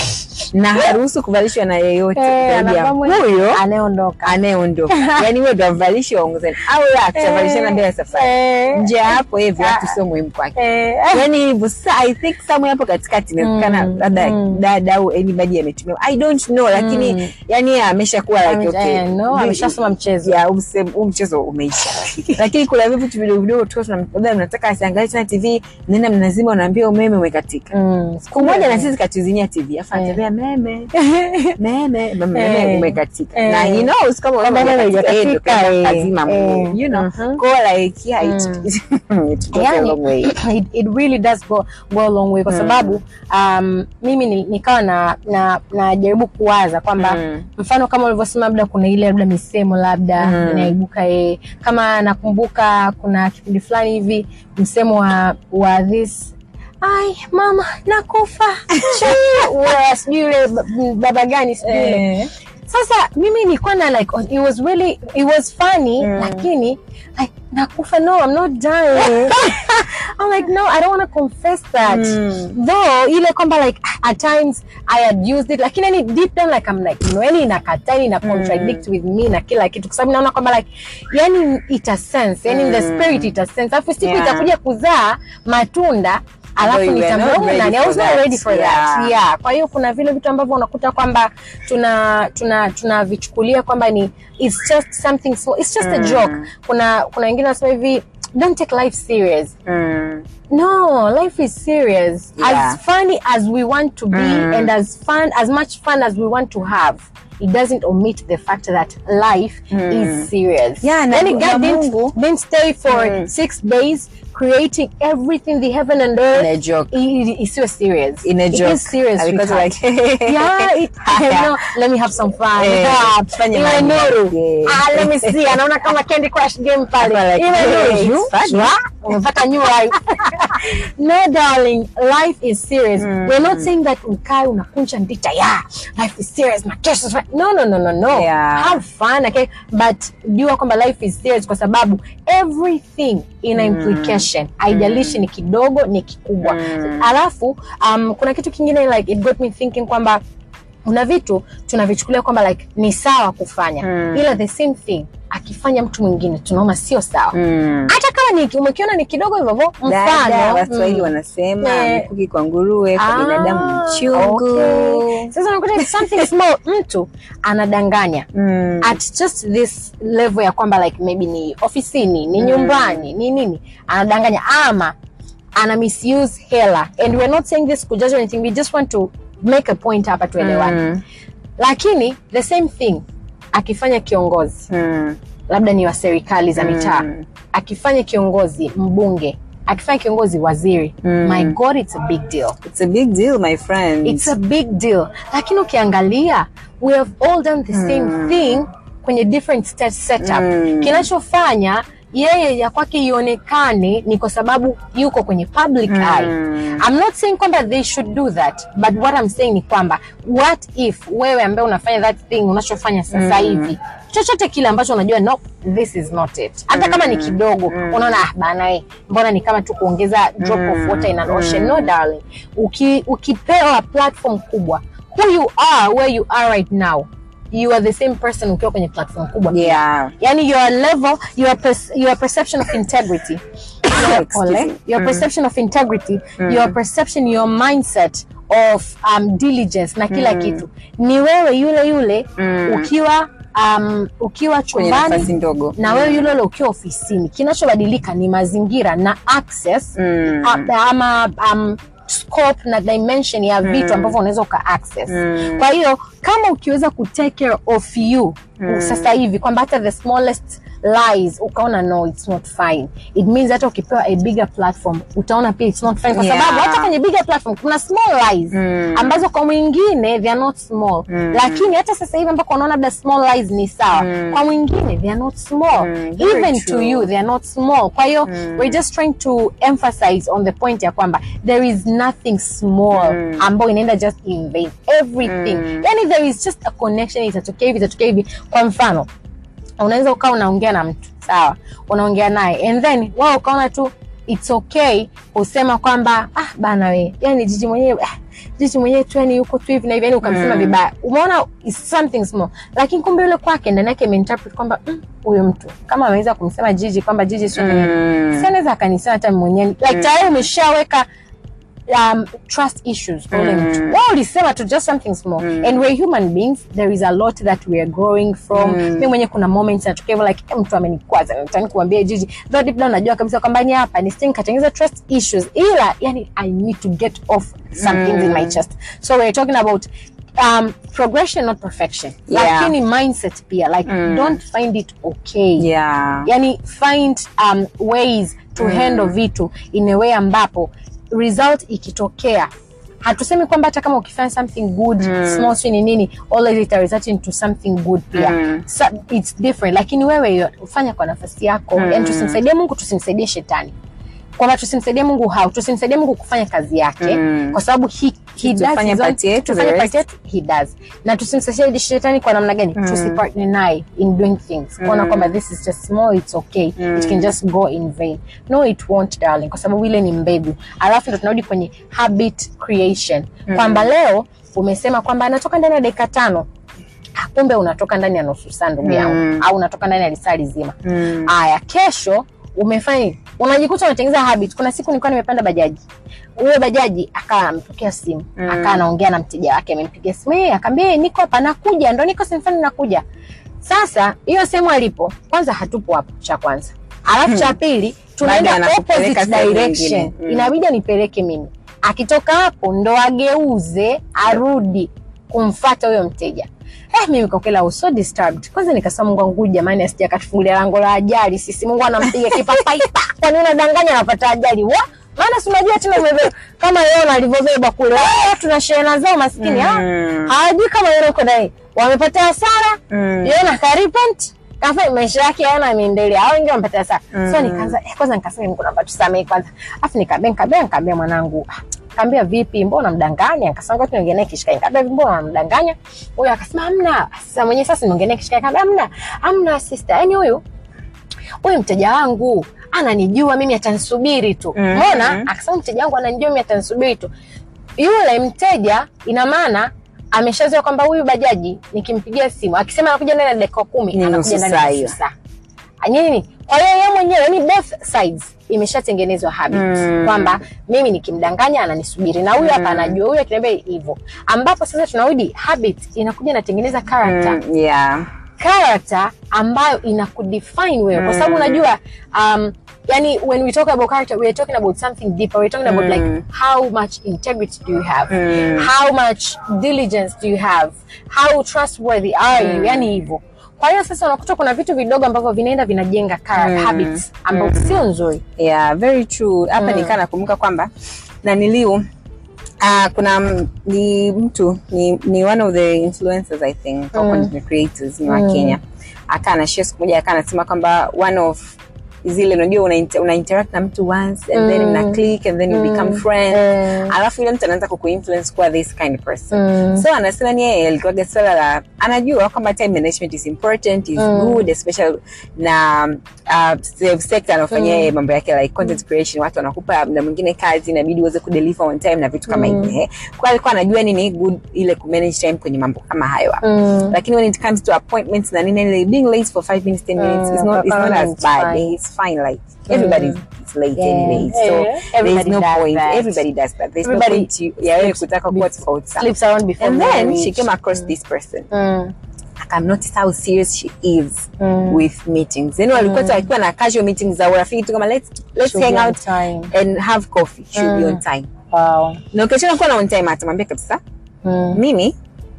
na haruhusu kuvalishwa na yeyote Eh, zaidi ya anavaa mwenye- huyo anayeondoka anayeondoka yani huyo ndo amvalishi waongozani au la tutavalishana mbele ya safari Eh. nje ya hapo yeye viatu sio muhimu kwake Eh. yani hivyo sa i think somewhere hapo katikati inawezekana Mm, labda mm. dada au anybody ametumia i don't know lakini Mm. yani yeye ameshakuwa like okay Eh, no, vi- ameshasoma mchezo. ya huu mse- huu mchezo umeisha lakini kuna vitu vidogo vidogo tu labda mnataka asiangalie tena tv nenda mnazima unaambia umeme umekatika Mm. siku moja na sisi katuzimia tv afu Eh. anatembea meme meme meme Eh. umekatika Eh. na he knows kama Kama umeme umeme umekatika, yeye ndo hujakatika, kama eh. kazima Eh. mguu, you know Mhm. Kwa like yeah it it goes a Yani, long way it, it really does go, go a long way kwa Mm. sababu um, mimi ni- nikawa na na najaribu kuwaza kwamba Mm. mfano kama ulivyosema labda kuna ile labda misemo labda Mm. inaibuka eh, kama nakumbuka kuna kipindi fulani hivi msemo wa wa this ai mama nakufa Chii, wa- sijui yule ba- baba gani sijui yule Eh. sasa mimi nilikuwa na like it was really it was funny Mm. lakini like nakufa no i'm not dying i'm like no i don't want to confess that Mm. though ile kwamba like at times i had used it lakini yani deep down like i'm like you know yani inakataa yani ina contradict with me na kila kitu kwa sababu naona kwamba like yani ita sense yani the Mm. spirit ita sense alafu siku Yeah. itakuja kuzaa matunda alafu you were not nitamlaumu ready nani i for was not that. ready for Yeah. that yeah kwa hiyo kuna vile vitu ambavyo unakuta kwamba tuna tuna tunavichukulia kwamba ni it's just something small it's just a Mm. joke kuna kuna wengine wanasema hivi don't take life serious Mm. no life is serious Yeah. as funny as we want to be Mm. and as fun as much fun as we want to have it doesn't omit the fact that life Mm. is serious Yeah, na- yani na god didn't, Mungu- didn't stay for Mm. six days creating everything the heaven and earth In a joke. it, it, it's so serious In a It joke. is serious Because sweetheart. like yeah, it, Yeah. no, let me have some fun. Eh, Ah, tufanye iwe mambo. nuru. Yeah. Ah, let me see. Anaona kama Candy Crush game pale. Hapa like, Iwe hey, nuru. it's funny. Shwa, Umepata new life. no darling, life is serious. Mm. We're not saying that ukae unakunja ndita. Yeah, life is serious. My kesho is right. No, no, no, no, no. Yeah. Have fun, okay? But jua kwamba life is serious kwa sababu everything ina implication. Haijalishi ni kidogo ni kikubwa. Mm. Alafu um, kuna kitu kingine like it got me thinking kwamba kuna vitu tunavichukulia kwamba like ni sawa kufanya Mm. ila the same thing akifanya mtu mwingine tunaona sio sawa Mm. hata kama ni umekiona ni kidogo hivyo hivyo, dada mfano waswahili mm. wanasema Eh. mkuki kwa nguruwe kwa Ah, binadamu mchungu okay. sasa unakuta it's something small mtu anadanganya Mm. at just this level ya kwamba like maybe ni ofisini ni Mm. nyumbani ni nini anadanganya ama ana misuse hela and we're not saying this kujudge or anything we just want to make a point hapa tuelewane Mm. lakini the same thing akifanya kiongozi Mm. labda ni wa serikali za mitaa Mm. akifanya kiongozi mbunge akifanya kiongozi waziri Mm. my god it's a big deal It's a big deal, my friend. it's a big deal lakini ukiangalia we have all done the same thing kwenye different state setup Mm. kinachofanya yeye ya kwake ionekane ni kwa sababu yuko kwenye public eye I'm not saying kwamba they should do that but what I'm saying ni kwamba what if wewe ambaye unafanya that thing unachofanya sasa hivi chochote kile ambacho unajua no this is not it hata kama ni kidogo unaona ah bana eh, mbona ni kama tu kuongeza drop of water in an ocean no darling Uki, ukipewa platform kubwa who you are where you are right now you are the same person ukiwa kwenye platform kubwa pia. Yeah. yani your level your, pers your perception of integrity your, Excuse ole, me. your perception of integrity your perception your mindset of um, diligence na kila kitu ni wewe yule yule ukiwa um, ukiwa Kwenye nafasi chumbani ndogo. na wewe yule yule ukiwa ofisini kinachobadilika ni mazingira na access Mm. uh, ama um, scope na dimension ya vitu ambavyo unaweza uka access Mm. kwa hiyo kama ukiweza ku take care of you sasa hivi kwamba hata the smallest lies ukaona no it's not fine it means hata ukipewa a bigger platform utaona pia it's not fine kwa Yeah. sababu hata kwenye bigger platform kuna small lies Mm. ambazo kwa mwingine they are not small Mm. lakini hata sasa hivi ambako unaona labda small lies ni sawa kwa mwingine they are not small Mm, very even to true. you they are not small kwa hiyo we're just trying to emphasize on the point ya kwamba there is nothing small Mm. ambayo inaenda just in vain everything yani there is just a connection itatokea hivi itatokea hivi kwa mfano unaweza ukawa unaongea na mtu sawa unaongea naye and then wao ukaona tu it's okay kusema kwamba ah bana we yani jiji mwenyewe ah, jiji mwenyewe tu yani yuko tu hivi na hivi yani ukamsema Mm. vibaya umeona it's something small lakini kumbe yule kwake ndani yake imeinterpret kwamba mm, huyu mtu kama ameweza kumsema jiji kwamba jiji sio mwenyewe Mm. si anaweza akanisema hata mwenyewe like tayari umeshaweka um, trust issues kwa ule mtu wao ulisema tu just something small and we're human beings there is a lot that we are growing from mi mwenyewe kuna moments natokea hivyo like eh, mtu amenikwaza nataka kuambia jiji though deep down najua kabisa kwamba ni hapa nisije nikatengeneza trust issues ila yani i need to get off some things in my chest so we're talking about um, progression not perfection Yeah. lakini mindset pia like don't find it okay Yeah. yani find um, ways to handle vitu in a way ambapo result ikitokea hatusemi kwamba hata kama ukifanya something good small si ni nini always it result into something good pia Mm. so, it's different lakini wewe yo- ufanya kwa nafasi yako mm. yani tusimsaidie mungu tusimsaidie shetani kwamba tusimsaidie mungu hau tusimsaidie mungu kufanya kazi yake Mm. kwa sababu he, he does Tufanye his own- part yetu, tufanye the part yetu he does na tusimsaidie shetani kwa namna gani mm. tusipartner naye in doing things kuona kwamba this is just small it's okay it can just go in vain no it won't darling kwa sababu ile ni mbegu alafu ndo tunarudi kwenye habit creation kwamba leo umesema kwamba anatoka ndani ya dakika tano Ah, kumbe unatoka ndani ya nusu saa ndugu yangu Mm. au unatoka ndani ya lisaa lizima Mm. haya kesho umefanya nini? unajikuta unatengeneza habit kuna siku nilikuwa nimepanda bajaji huyo bajaji akawa amepokea simu Mm. akawa anaongea na mteja wake amempigia simu "Eh, akaambia "Eh, niko hapa nakuja ndo niko sehemu fulani nakuja sasa hiyo sehemu alipo kwanza hatupo hapo cha kwanza alafu cha pili tunaenda Baada anakupeleka opposite sehemu direction nyingine. Mm. inabidi anipeleke mimi akitoka hapo ndo ageuze arudi kumfata huyo mteja Eh, mimi kwa kweli I was so disturbed. Kwanza nikasema Mungu wangu jamani asije akatufungulia lango la ajali. Sisi Mungu anampiga kipapai. pa! Kwa nini unadanganya anapata ajali? Wa? Maana si unajua tena umebeba kama yeye alivyobeba kule. Wao tuna shehena zao maskini. ah. Mm. Hawajui kama yeye uko naye. Wamepata hasara. Mm. Yeye na karipent. Kafa maisha yake yana ameendelea. Hao wengine wamepata hasara. So Mm. nikaanza eh, kwanza nikasema Mungu naomba tusamee kwanza. Afu nikabea nikabea nikabea mwanangu. "Ah, Kaambia vipi, mbona mdanganya? Akasema ngoja tuongee naye kishikaji. Kaambia vipi, mbona unamdanganya? Huyo akasema hamna. Sasa mwenyewe sasa niongee naye kishikaji. Kaambia hamna. Hamna sister. Yaani huyu huyu mteja wangu ananijua mimi atanisubiri tu. Mhm. Umeona? Akasema mteja wangu ananijua mimi atanisubiri tu. Yule mteja ina maana ameshazoea kwamba huyu bajaji nikimpigia simu akisema anakuja ndani ya dakika kumi Ni anakuja nusu ndani saa ya hiyo. nusu saa. Nini? Kwa hiyo yeye mwenyewe yani both sides imeshatengenezwa habit Mm. kwamba mimi nikimdanganya ananisubiri na huyu hapa anajua huyu akiniambia hivyo, ambapo sasa tunarudi habit inakuja inatengeneza character Mm. Yeah. character ambayo inakudefine wewe kwa sababu unajua um, yani when we talk about character we are talking about something deeper we're talking about like how much integrity do you have Mm. how much diligence do you have how trustworthy are you yani hivyo kwa hiyo sasa unakuta kuna vitu vidogo ambavyo vinaenda vinajenga character Mm. habits ambazo sio nzuri yeah very true hapa Mm. nikaa nakumbuka kwamba naniliu uh, kuna m- ni mtu ni, ni one of the influencers i think au Mm. content creators ni wa Mm. kenya akaa anashare siku moja akaa anasema kwamba one of zile unajua una, inter- una interact na mtu once and then Mm. una click and then you Mm. become friends Eh. alafu yule mtu anaanza kukuinfluence kuwa this kind of person Mm. so anasema ni yeye alikuwaga swala la anajua kwamba time management is important is Mm. good especially na uh, save sector anafanyia yeye mambo yake like content creation watu wanakupa na mwingine kazi inabidi uweze kudeliver on time na vitu kama Mm. hivyo eh. kwa alikuwa anajua nini good ile kumanage time kwenye mambo kama hayo hapo Mm. lakini when it comes to appointments na nini like being late for 5 minutes 10 minutes Mm, it's not it's not apparently as it's bad fine. it's fine like everybody is late Yeah. anyway so Yeah. there's Everybody no does point that. everybody does that there's Everybody no point you ya wewe sleeps kutaka kuwa before- tofauti sana sleeps around before and then marriage. she came across this person Mm. I've noticed how serious she is Mm. with meetings yani walikuwa tu akiwa na casual meetings za urafiki tu kama let's let's She'll be hang on out time. and have coffee she'll be Mm. on time Wow. na ukiachana kuwa na on time atamwambia kabisa Mm. mimi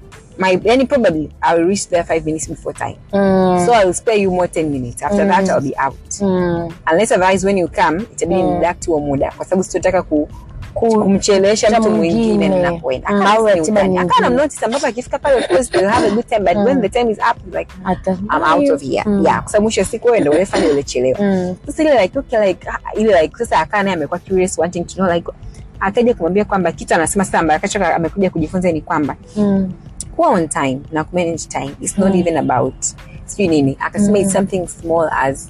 my yani probably I will reach there five minutes before time Mm. so I will spare you more 10 minutes after that I'll be out Mm. unless otherwise when you come itabidi Mm. nidact huo muda kwa sababu sitotaka ku Ku- kumchelewesha cha mtu mwingine mwingine. ninapoenda Mm, Akawa au ni ratiba utani. akawa nyingine. namnotice ambapo akifika pale of course they'll have a good time but when the time is up like Ata- I'm out of here. Mm. Yeah, kwa sababu mwisho wa siku wewe ndio ulifanya ulichelewa. Mm. Sasa ile like okay like ah, ile like sasa akaa naye amekuwa curious wanting to know like akaja kumwambia kwamba kitu anasema sasa ambaye akacho amekuja kujifunza ni kwamba Mm. kuwa on time na kumanage time it's not even about sijui nini akasema it's something small as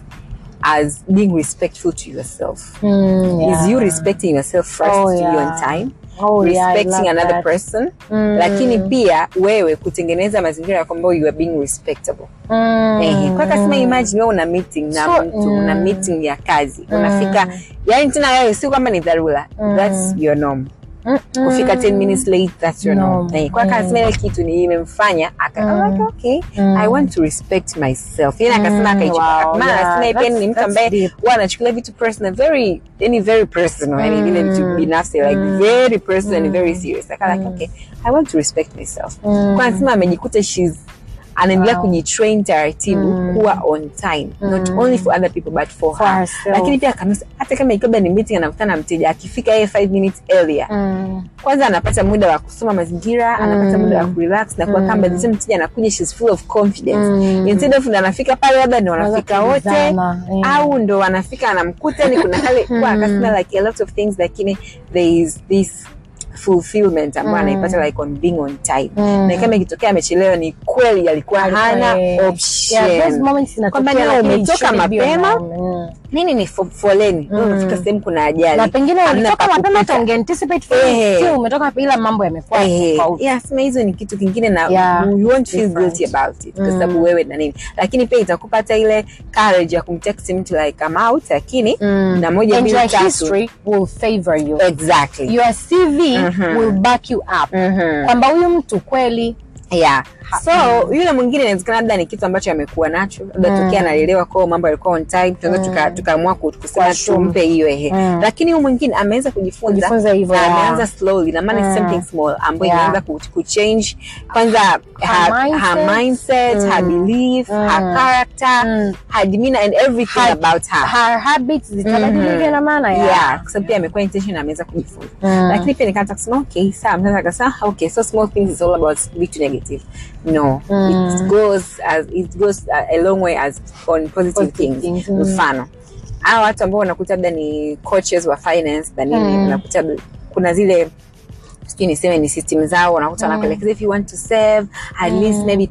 as being respectful to yourself Mm, yeah. is you respecting yourself first Oh, to be on yeah. time Oh, yeah, I respecting love another that. person Mm. lakini pia wewe kutengeneza mazingira ya kwamba you are being respectable Mm. Ehe, kwa kasema imagine wewe una meeting na So, mtu mm. una meeting ya kazi unafika yani tena wewe si kwamba ni dharura that's your norm Mm, mm. kufika 10 minutes late that's your norm Norm. Eh, kwa Mm. kasema ile kitu ni imemfanya aka I'm like okay Mm. i want to respect myself yani akasema akaichukua wow, maana yeah, anasema yeye pia that's- ni mtu that's ambaye deep. huwa anachukulia vitu personal very yani very personal yani vile vitu Mm. binafsi like very personal and very serious aka like okay i want to respect myself Mm. kwa anasema amejikuta she's anaendelea Wow. kujitrain taratibu kuwa on time not only for other people but for, For her herself. lakini pia kanisa hata kama ikiwa ni meeting anakutana na mteja akifika yeye 5 minutes earlier Mm. kwanza anapata muda wa kusoma mazingira anapata muda wa kurelax na kuwa kamba the same mteja anakuja she's full of confidence Mm. instead of ndo anafika pale labda ndo wanafika wote kuulizana, eh. au ndo wanafika anamkuta ni kuna kale kwa akasema like a lot of things lakini there is this fulfillment ambayo anaipata like on being on time Mm. na kama ikitokea amechelewa ni kweli alikuwa hana Eh, option yeah, those moments zinatokea, Kwamba leo lakini it umetoka shouldn't be mapema, around. Mm. nini ni fo- foleni mm. unafika sehemu kuna ajali na pengine Hamna ulitoka pa mapema kupita. hata ungeanticipate for Eh. still umetoka ila mambo yamekuwa Eh, tofauti yeah, sema hizo ni kitu kingine na Yeah, you won't feel different. guilty about it kwa sababu wewe na nini lakini pia itakupa hata ile courage ya kumtext mtu like I'm out lakini Mm. na moja and mbili your tatu history will favor you exactly your cv Mhm. will back you up Mhm. kwamba huyu mtu kweli yeah so yule mwingine inawezekana labda ni kitu ambacho amekuwa nacho labda tokea analelewa kwao mambo yalikuwa on time tunaweza tuka- tukaamua ku- kusema Kuassume. tumpe hiyo ehe Mm. lakini huyu mwingine ameweza kujifunza Kujifunza hivyo, na yeah. ameanza slowly na maana it's something small ambayo Yeah. inaanza ku- kuchange kwanza her, mindset. her mindset her belief her character Mm. her demeanor and everything Her- about her her habits zitabadilika na maana ya yeah kwa sababu pia amekuwa intention na ameweza kujifunza Mm. lakini pia nikaanza kusema okay sawa mtaka akasema okay so small things is all about vitu negative no it goes as it goes a, a long way as on positive, Positive things, things, mm. mfano hawa watu ambao unakuta labda ni coaches wa finance na nini Mm. unakuta kuna zile sijui niseme ni system zao unakuta wanakuelekeza if you want to save at least maybe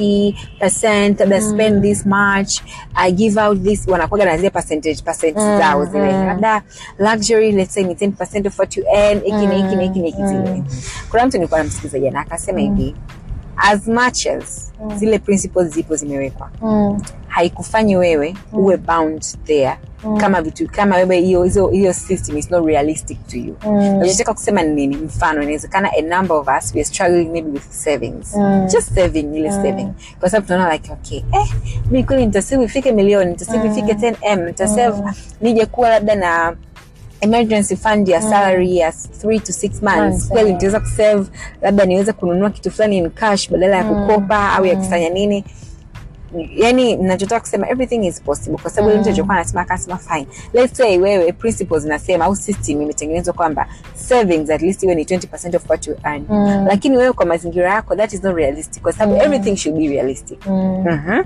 20 labda spend this much I give out this wanakuwaga na zile percentage percent zao zile labda luxury let's say ni 10 of what you earn hiki na hiki na hiki na hiki zile kuna mtu nilikuwa namsikiza jana akasema hivi as much as zile principles zipo zimewekwa Mm. haikufanyi wewe uwe bound there kama vitu kama wewe hiyo hizo hiyo system is not realistic to you Mm. nachotaka kusema ni nini mfano inawezekana a number of us we are struggling maybe with savings Mm. just saving ile saving kwa sababu tunaona like okay eh mimi kweli nitasave ifike milioni nitasave ifike 10m nitasave nije kuwa labda na emergency fund ya salary ya 3 to 6 months Months, kweli eh. nitaweza kusave labda niweze kununua kitu fulani in cash badala ya kukopa au ya kufanya nini yani nachotaka kusema everything is possible kwa sababu mm. mtu alichokuwa anasema akasema fine let's say wewe principles zinasema au system imetengenezwa kwamba savings at least iwe ni 20% of what you earn Mm. lakini wewe kwa mazingira yako that is not realistic kwa sababu everything should be realistic Mm. Mhm.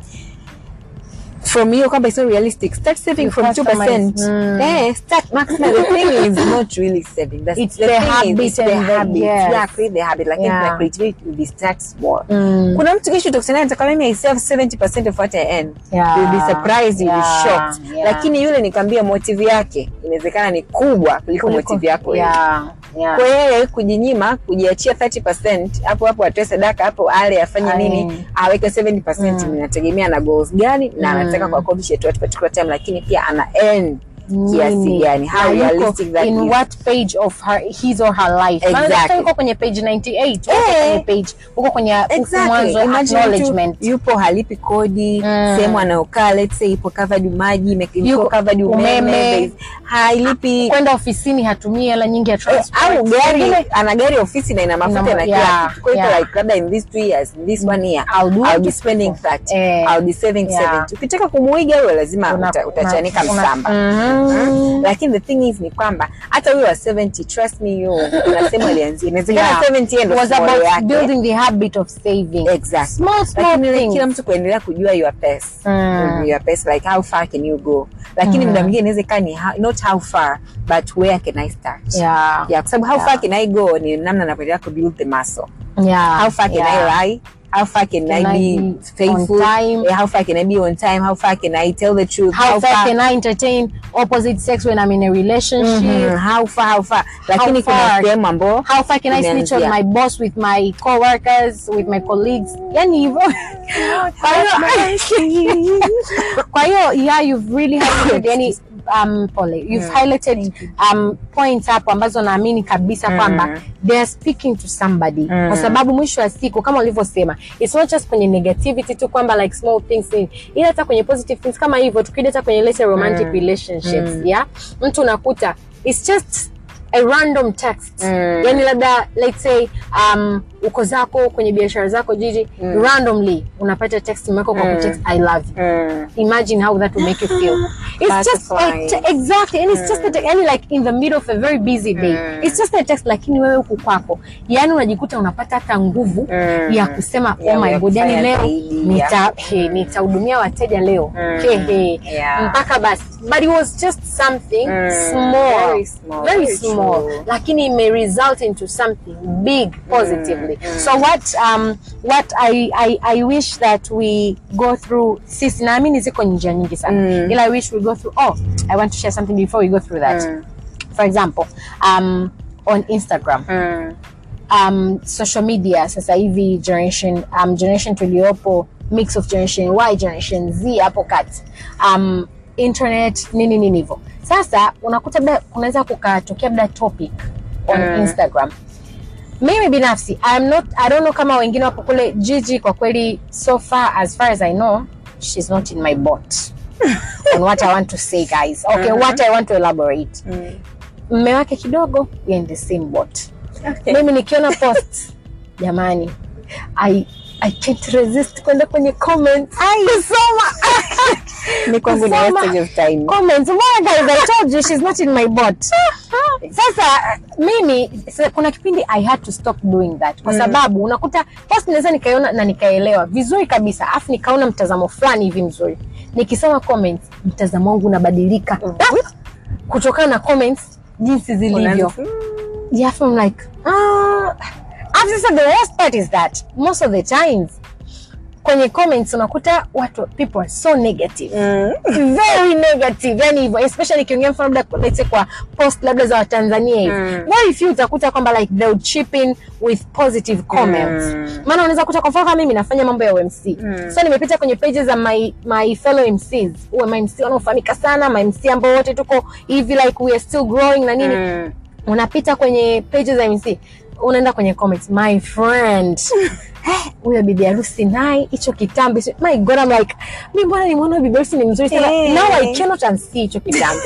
from hiyo kwamba it's not realistic start saving You from 2% customize. Mm. eh start maximum the thing is not really saving that's It's the, the thing habit is, it's the and the- habit yes. yeah create the habit like Yeah. yeah. creativity will start small Mm. kuna mtu kesho utakusanya nataka mimi I save 70% of what I earn Yeah. you'll be surprised you'll Yeah. be shocked Yeah. lakini yule nikwambia motive yake inawezekana ni kubwa kuliko Kuliko- motive yako wewe. Yeah. Yeah. kwa yeye kujinyima kujiachia 30% hapo hapo atoe sadaka hapo ale afanye Aye. nini aweke 70% Mm. inategemea na goals gani na Mm. anataka ku accomplish at what particular time lakini pia ana earn kiasi Nini? gani how Na yuko realistic that in is what page of her, his or her life Maana Exactly. daktari uko kwenye page 98 uko Eh. kwenye page uko kwenye Exactly. mwanzo Imagine acknowledgement mtu yupo halipi kodi Mm. sehemu anayokaa let's say ipo covered maji ime- iko Yuko- covered umeme, umeme. there is- hailipi kwenda ofisini hatumii hela nyingi ya Eh, transport au gari Pengine ana gari ofisi na ina mafuta Ina- na kila yeah, kitu kwa hiyo yeah. like labda in these two years in this one year I'll do I'll be it. spending that Eh, I'll be saving yeah. 70 ukitaka kumuiga huyo lazima una- uta, utachanika una- msamba Mhm. Mm. lakini the thing is ni kwamba hata huyo wa 70 trust me you kuna sehemu alianzia inawezekana Yeah. 70 yeye ndo was small about yake building the habit of saving exactly small small lakini things kila mtu kuendelea kujua your pace Mm. your pace like how far can you go lakini muda mwingine inaweza ikawa ni how- not how far but where can I start yeah yeah kwa sababu how Yeah. far can I go ni namna navyoendelea ku build the muscle yeah how far can yeah. I lie how far can, Can I I be be faithful on time? Yeah, how far can I be on time how far can I tell the truth how, far, can I entertain opposite sex when I'm in a relationship Mhm, how far how far lakini kuna far? sehemu ambao how far can I snitch on Imeanzia. my boss with my co-workers with my colleagues yani hivyo Kwa hiyo- kwa hiyo yeah you've really highlighted yani um pole you've highlighted um points hapo ambazo naamini kabisa kwamba they are speaking to somebody kwa sababu mwisho wa siku kama ulivyosema it's not just kwenye negativity tu kwamba like small things in ila hata kwenye positive things kama hivyo tukija hata kwenye let's say romantic relationships yeah mtu unakuta it's just a random text Mm. yani labda let's say um, uko zako kwenye biashara zako jiji randomly unapata text imewekwa kwa kutext i love you Mm. imagine how that will make you feel it's just a Butterflies. te- exactly and it's just a te- yani like in the middle of a very busy day it's just a text lakini wewe huku kwako yani unajikuta unapata hata nguvu Mm. ya kusema Ya- oh my ya god yani kufanya leo zaidi, nita ya- he, nitahudumia wateja leo Mm. he, he. Yeah. mpaka basi but it was just something Mm. small Very small, very very small true. lakini may result into something big positively so what um what I, I i wish that we go through sisi naamini ziko njia nyingi sana Mm. ila i wish we go through oh i want to share something before we go through that Mm. for example um on instagram Mm. um, social media sasa hivi generation um, generation tuliopo mix of generation y generation z hapo kati um, internet nini nini hivyo sasa unakuta labda kunaweza kukatokea labda topic on Mm. instagram mimi binafsi I'm not, i don't know kama wengine wapo kule jiji kwa kweli so far as far as i know she's not in my bot on what i want to say guys okay what i want to elaborate Mm. mme wake kidogo we are in the same boat Okay. mimi nikiona post jamani I, I can't resist kwenda kwenye comments kusoma Ni kwangu ni Kusoma. wastage of time. comments mbona guys I told you she's not in my bot sasa mimi sasa, kuna kipindi I had to stop doing that kwa sababu unakuta post naweza nikaiona na nikaelewa vizuri kabisa afu nikaona mtazamo fulani hivi mzuri nikisoma comments mtazamo wangu unabadilika kutokana na comments jinsi zilivyo Unaanza- Mm. yeah, I'm like, ah. After sasa the worst part is that most of the times kwenye comments unakuta watu people are so negative Mm. very negative yani hivyo especially ikiongea mfano labda let's say kwa post labda za watanzania hivi Mm. very few utakuta kwamba like they would chip in with positive comments Mm. maana unaweza kuta kwa mfano kama mimi nafanya mambo ya UMC Mm. so nimepita kwenye pages za my, my fellow MCs uwe my MC wanaofahamika sana my MC ambao wote tuko hivi like we are still growing na nini Mm. unapita kwenye pages za MC unaenda kwenye comments my friend "Eh, huyo bibi harusi naye hicho kitambi si- my god I'm like mi mbona nimeona bibi harusi ni mzuri sana Eh. now I cannot unsee hicho kitambi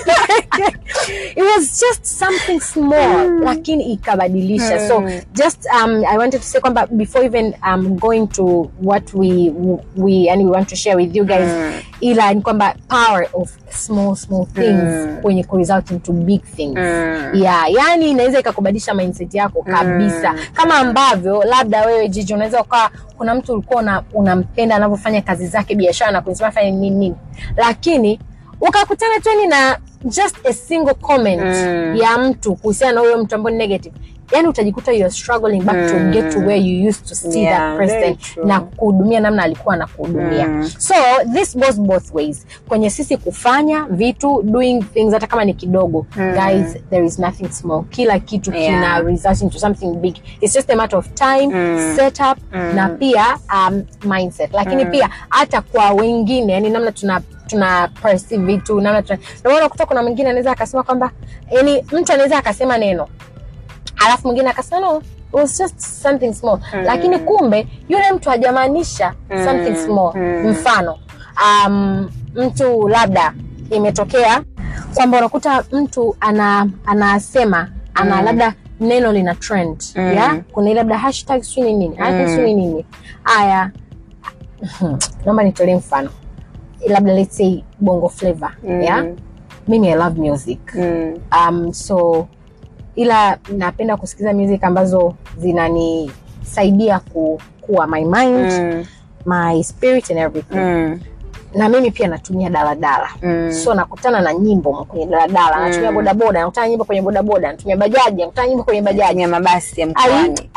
it was just something small lakini ikabadilisha so just um, I wanted to say kwamba before even um, going to what we we yani we want to share with you guys ila ni kwamba power of small small things kwenye kuresult into big things yeah, yani inaweza ikakubadilisha mindset yako kabisa kama ambavyo labda wewe jiji unaweza ukawa kuna mtu ulikuwa una- unampenda anavyofanya kazi zake biashara na kunisema fanya nini nini lakini ukakutana tu yani na just a single comment Mm. ya mtu kuhusiana na huyo mtu ambao ni negative yani utajikuta you are struggling back to Mm. get to where you used to see Yeah, that very person true. na kuhudumia namna alikuwa anakuhudumia Mm. so this goes both ways kwenye sisi kufanya vitu doing things hata kama ni kidogo Mm. guys there is nothing small kila kitu Yeah. kina result into something big it's just a matter of time Mm. setup Mm. na pia um, mindset lakini Mm. pia hata kwa wengine yani namna tuna tuna perceive vitu namna tuna ndio maana kutoka kuna mwingine anaweza akasema kwamba yani mtu anaweza akasema neno alafu mwingine akasema no it was just something small Mm. lakini kumbe yule mtu hajamaanisha Mm. something small Mm. mfano um, mtu labda imetokea kwamba unakuta mtu ana anasema ana Mm. labda neno lina trend Mm. ya kuna ile labda hashtag sijui ni nini hashtag Mm. sijui ni nini haya naomba nitolee mfano labda let's say bongo flavor Mm. ya mimi i love music Mm. um, so ila napenda kusikiza music ambazo zinanisaidia ku, kuwa my mind Mm. my spirit and everything Mm. na mimi pia natumia daladala Mm. so nakutana na nyimbo kwenye daladala Mm. natumia bodaboda nakutana na nyimbo kwenye bodaboda natumia bajaji nakutana na nyimbo kwenye bajaji ya mabasi ya Ai, mkoani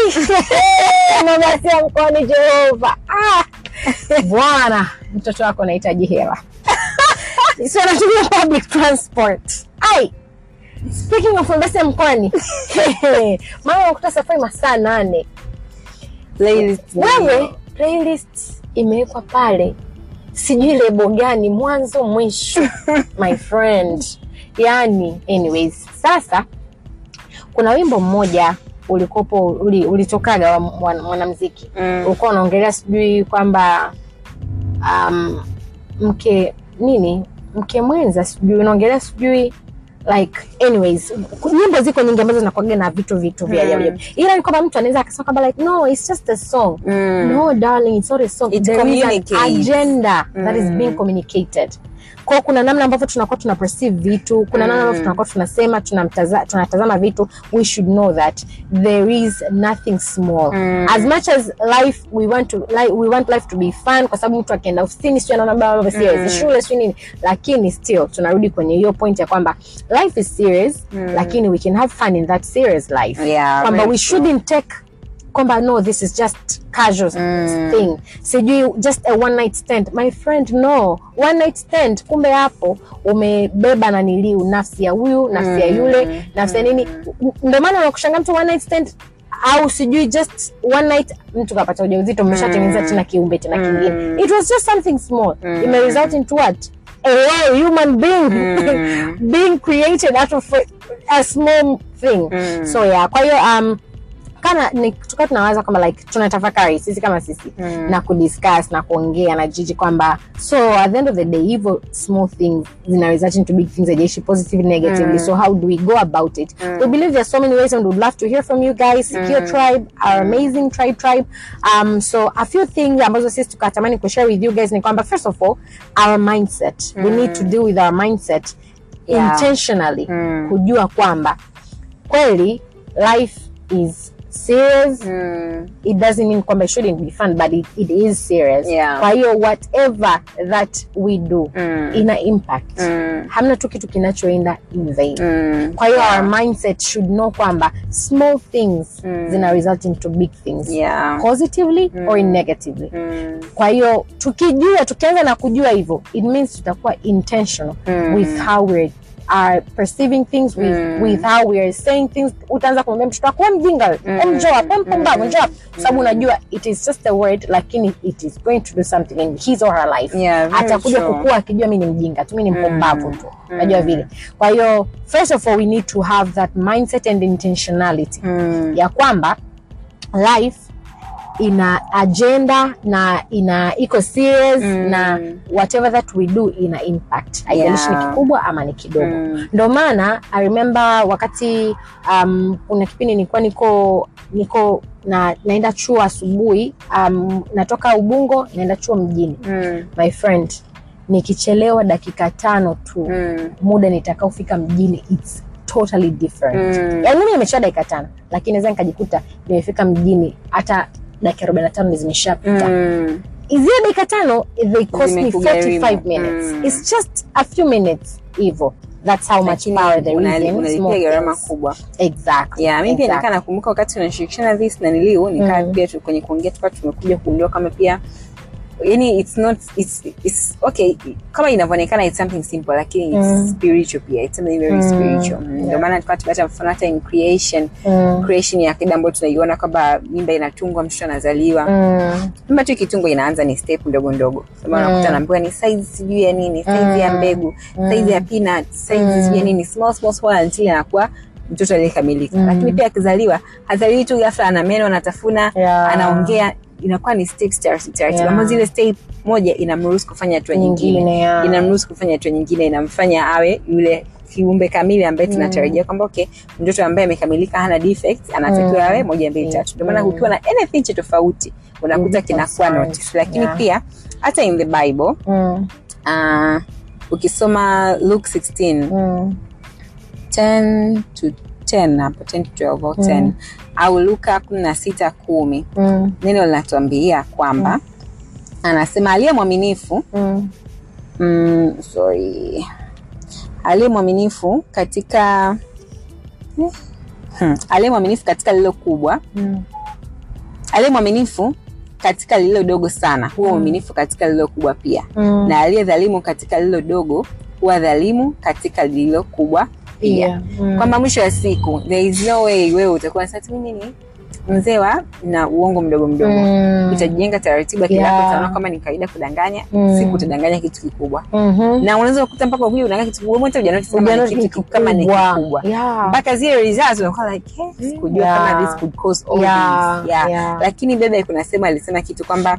ai, mabasi ya mkoani jehova ah. bwana mtoto wako anahitaji hela so natumia public transport ai speaking of mabasi ya mkoani mama nakuta safari masaa nane Playlist. wewe playlist imewekwa pale sijui lebo gani mwanzo mwisho my friend yani anyways sasa kuna wimbo mmoja ulikopo uli, ulitokaga wa mwan- mwanamziki Mm. ulikuwa unaongelea sijui kwamba um, mke nini mke mwenza sijui unaongelea sijui like anyways nyimbo ziko nyingi ambazo zinakuaga na vitu vitu vya Mm. ajabu ajabu. ila ni kwamba mtu anaweza akasema kwamba like no it's just a song Mm. no darling it's not a song It there is an communicates. agenda that is Mm. being communicated kwao kuna namna ambavyo tunakuwa tuna perceive vitu kuna namna ambavyo Mm. tunakuwa tunasema tunamtaza- tunatazama vitu we should know that there is nothing small Mm. as much as life we want to like, we want life to be fun kwa sababu mtu akienda ofisini sio anaona baba baba serious Mm. shule sio nini lakini still tunarudi kwenye hiyo point ya kwamba life is serious Mm. lakini we can have fun in that serious life Yeah, kwamba very we true. shouldn't take kwamba no this is just casual Mm. thing sijui just a one night stand my friend no one night stand kumbe hapo umebeba naniliu nafsi ya huyu nafsi ya yule nafsi ya nini ndio maana unakushanga mtu one night stand au sijui just one night mtu kapata ujauzito mmeshatengeneza tena kiumbe tena kingine it was just something small ime result into what a whole human being being created out of a, a small thing Mm. so yeah kwa hiyo um, kana ni- tukawa tunawaza kwamba like tunatafakari sisi kama sisi Mm. na kudiscuss na kuongea na jiji kwamba so at the end of the day hivyo small things zina result into big things ajaishi positive negatively so how do we go about it we believe there's so many ways and we'd love to hear from you guys secure tribe our amazing tribe tribe um, so a few things ambazo sisi tukatamani kushare with you guys ni kwamba first of all our mindset we need to deal with our mindset Yeah. intentionally Mm. kujua kwamba kweli life is serious Mm. it doesn't mean kwamba it shouldn't be fun but it, it is serious Yeah. kwa hiyo whatever that we do Mm. ina impact Mm. hamna tu kitu kinachoenda in vain Mm. kwa hiyo Yeah. our mindset should know kwamba small things Mm. zina result into big things Yeah. positively or negatively Mm. kwa hiyo tukijua tukianza na kujua hivyo it means tutakuwa intentional Mm. with how we are perceiving things with, Mm. with how we are saying things utaanza kumwambia mtoto wako "Wewe mjinga wewe, wewe njoo hapa wewe mpumbavu njoo hapa kwa sababu unajua it is just a word lakini it is going to do something in his or her life Yeah, very atakuja true. kukua akijua mi ni mjinga tu mi ni mpumbavu tu unajua vile kwa hiyo first of all we need to have that mindset and intentionality Mm. ya kwamba life ina agenda na ina iko serious Mm. na whatever that we do ina impact haijalishi Yeah. ni kikubwa ama ni kidogo Mm. ndo maana i remember wakati um, kuna kipindi nilikuwa niko niko na naenda chuo asubuhi um, natoka ubungo naenda chuo mjini Mm. my friend nikichelewa dakika tano tu Mm. muda nitakaofika mjini it's totally different Mm. yaani mimi nimechea dakika tano lakini naweza nikajikuta nimefika mjini hata dakika arobaini na tano zimeshapita Mm. zile dakika tano they cost me Zimekugharimu. 45 minutes Mm. it's just a few minutes hivo that's how much Lakini power there una- is in unalipia small gharama things. kubwa exactly yeah, mi pia exactly. nikaa nakumbuka wakati tunashirikishana this na niliu nikaa Mm. pia tu- kwenye kuongea tukawa tumekuja kugundua kama pia yani it's not it's, it's okay kama inavyoonekana it's something simple lakini it's Mm. spiritual pia it's something very Mm. spiritual Mm, ndio Yeah. maana tukawa tupata mfano hata in creation Mm. creation ya kida ambayo tunaiona kwamba mimba inatungwa mtoto anazaliwa Mm. mimba tu ikitungwa inaanza ni step ndogo ndogo Ndio maana Mm. unakuta anaambiwa ni size sijui ya nini size ya Mm. mbegu Mm. size ya peanut size Mm. sijui ya nini small small small until anakuwa mtoto aliyekamilika Mm. lakini pia akizaliwa hazaliwi tu ghafla ana meno anatafuna Yeah. anaongea inakuwa ni steps taratibu taratibu Yeah. ambazo zile step moja inamruhusu kufanya hatua nyingine Nyingine, yeah. inamruhusu kufanya hatua nyingine inamfanya awe yule kiumbe kamili ambaye tunatarajia kwamba okay mtoto ambaye amekamilika hana defects anatakiwa Mm. awe moja mbili tatu ndio maana Mm. ukiwa na anything cha tofauti unakuta Mm, kinakuwa concerned. notice lakini Yeah. pia hata in the bible Mm. uh, ukisoma luke 16 Mm. 10 to 10 hapo 10 to 12 au 10 au luka kumi na sita kumi Mm. neno linatuambia kwamba anasema aliye mwaminifu Mm. mm, sorry aliye mwaminifu katika hmm. aliye mwaminifu katika lililo kubwa Mm. aliye mwaminifu katika lililo dogo sana huwa mwaminifu katika lililo kubwa pia Mm. na aliye dhalimu katika lililo dogo huwa dhalimu katika lililo kubwa pia Yeah. Mm. kwamba mwisho wa siku there is no way wewe utakuwa sasa mimi ni mzee wa na uongo mdogo mdogo Mm. utajenga taratibu akili Yeah. yako utaona kama ni kawaida kudanganya Mm. siku utadanganya kitu kikubwa Mhm. na unaweza kukuta mpaka ukuja udanganya kitu kikubwa hata hujanotice kama ni Ujanotice kitu kama ni kikubwa. kikubwa Yeah. mpaka zile results unakuwa like eh, sikujua Yeah. kama this could cause all Yeah. this yeah. Yeah. lakini bebe kuna sema alisema kitu kwamba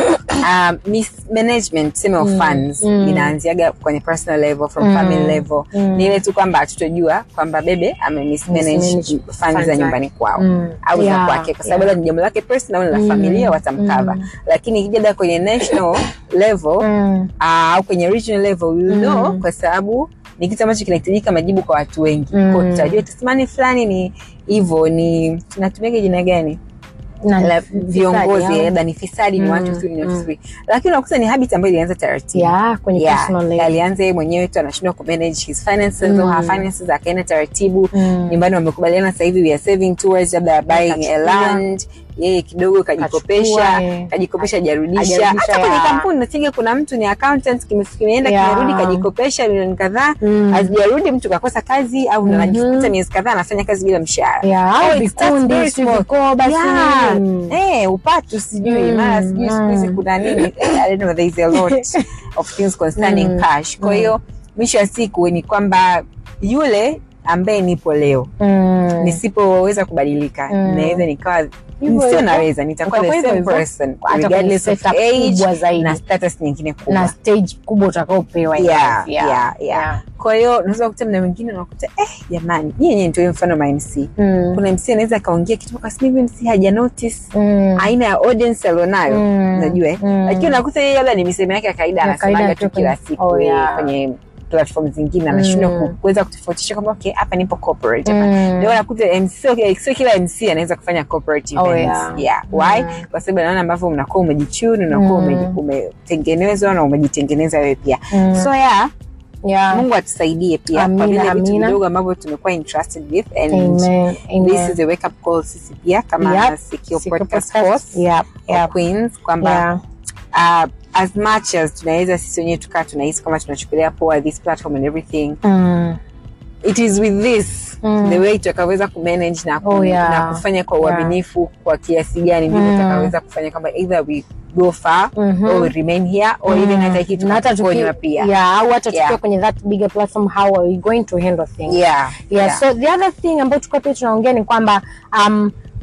um, mismanagement tuseme of funds Mm. inaanziaga kwenye personal level from Mm. family level Mm. ni ile tu kwamba hatutojua kwamba bebe ame mismanage Mismanage funds funds za zake. nyumbani kwao Mm. au za Yeah. kwake kwa sababu Yeah. yeah. ni jambo lake personal au ni la Mm. familia watamkava Mm. lakini ikija da kwenye national level Mm. ah, au kwenye regional level we will Mm. know kwa sababu ni kitu ambacho kinahitajika majibu kwa watu wengi Mm. Kwa tutajua tasimani fulani ni hivyo ni tunatumiaga jina gani Na la fisadi, viongozi au? labda ni fisadi ni Mm, watu tu ni watu mm. tu lakini unakuta ni habit ambayo ilianza taratibu Yeah, kwenye Yeah, personal level. alianza yeye mwenyewe tu anashindwa kumanage his finances Mm. or her finances akaenda taratibu Mm. nyumbani wamekubaliana sasa hivi we are saving towards labda buying a Akachukua. land yeye kidogo kajikopesha Kachukua, eh. kajikopesha hajarudisha Hajarudisha, hata kwenye yeah. kampuni nasikia kuna mtu ni accountant kime- kimeenda Yeah. kimerudi kajikopesha milioni kadhaa Mm. hazijarudi mtu kakosa kazi au Mhm. anajikuta miezi kadhaa anafanya kazi bila mshahara Yeah, Oh, au it starts vikundi, very si small. vikoba, si Yeah. nini. Eh, upatu sijui Mm, mara sijui siku hizi mm. kuna nini I don't know, there is a lot of things concerning Mm, cash kwa hiyo mwisho wa siku ni kwamba yule ambaye nipo leo Mm. nisipoweza kubadilika Mm. naweza nikawa Hivyo sio hivyo. naweza nitakuwa the Utakuwa same hivyo hivyo. person Hata kwenye regardless of setup age kubwa zaidi. na status nyingine kubwa na stage kubwa utakaopewa in yeah, life, yeah, yeah. kwa hiyo unaweza kukuta mna wengine unakuta eh jamani nyie nyewe nitoe mfano ma mc Mm. kuna mc anaweza akaongea kitu kwa sababu hivi mc haja notice Mm. aina ya audience alionayo Mm. unajua eh? Mm. lakini unakuta yeye labda ni misemo yake ya kawaida Ya anasemaga kawaida tu tu kila kwenye- siku oh, eh, yeah. kwenye platform zingine anashindwa Mm. ku- kuweza kutofautisha kwamba okay hapa nipo corporate hapa Mm. ndio unakuta MC sio kila- sio kila MC anaweza kufanya corporate Oh, events yeah. yeah why Mm. kwa sababu naona ambavyo mnakuwa umejichuni unakuwa Mm. umeji- umetengenezwa na umejitengeneza wewe pia Mm. so yeah Yeah. Mungu atusaidie pia kwa Amina, vile vitu amina. vidogo ambavyo tumekuwa entrusted with and Amen. this Amen. is a wake up call sisi pia kama Yep. Sikio Sikio Podcast Podcast. Force Yep, or yep. Queens kwamba Yeah. uh, as much as tunaweza sisi wenyewe tukaa tunahisi kama tunachukulia poa this platform and everything Mm. it is with this Mm. the way tutakaweza kumanage na, ku, Oh, yeah. na kufanya kwa Yeah. uaminifu kwa kiasi gani ndivyo Mm. tutakaweza kufanya kwamba either we go far Mhm. or we remain here or even hata hiki Na hata tukaponywa tuki- pia yeah, au hata tukiwa Yeah. kwenye that bigger platform how are we going to handle things yeah, yeah, so the other thing ambayo tulikuwa pia tunaongea ni kwamba um,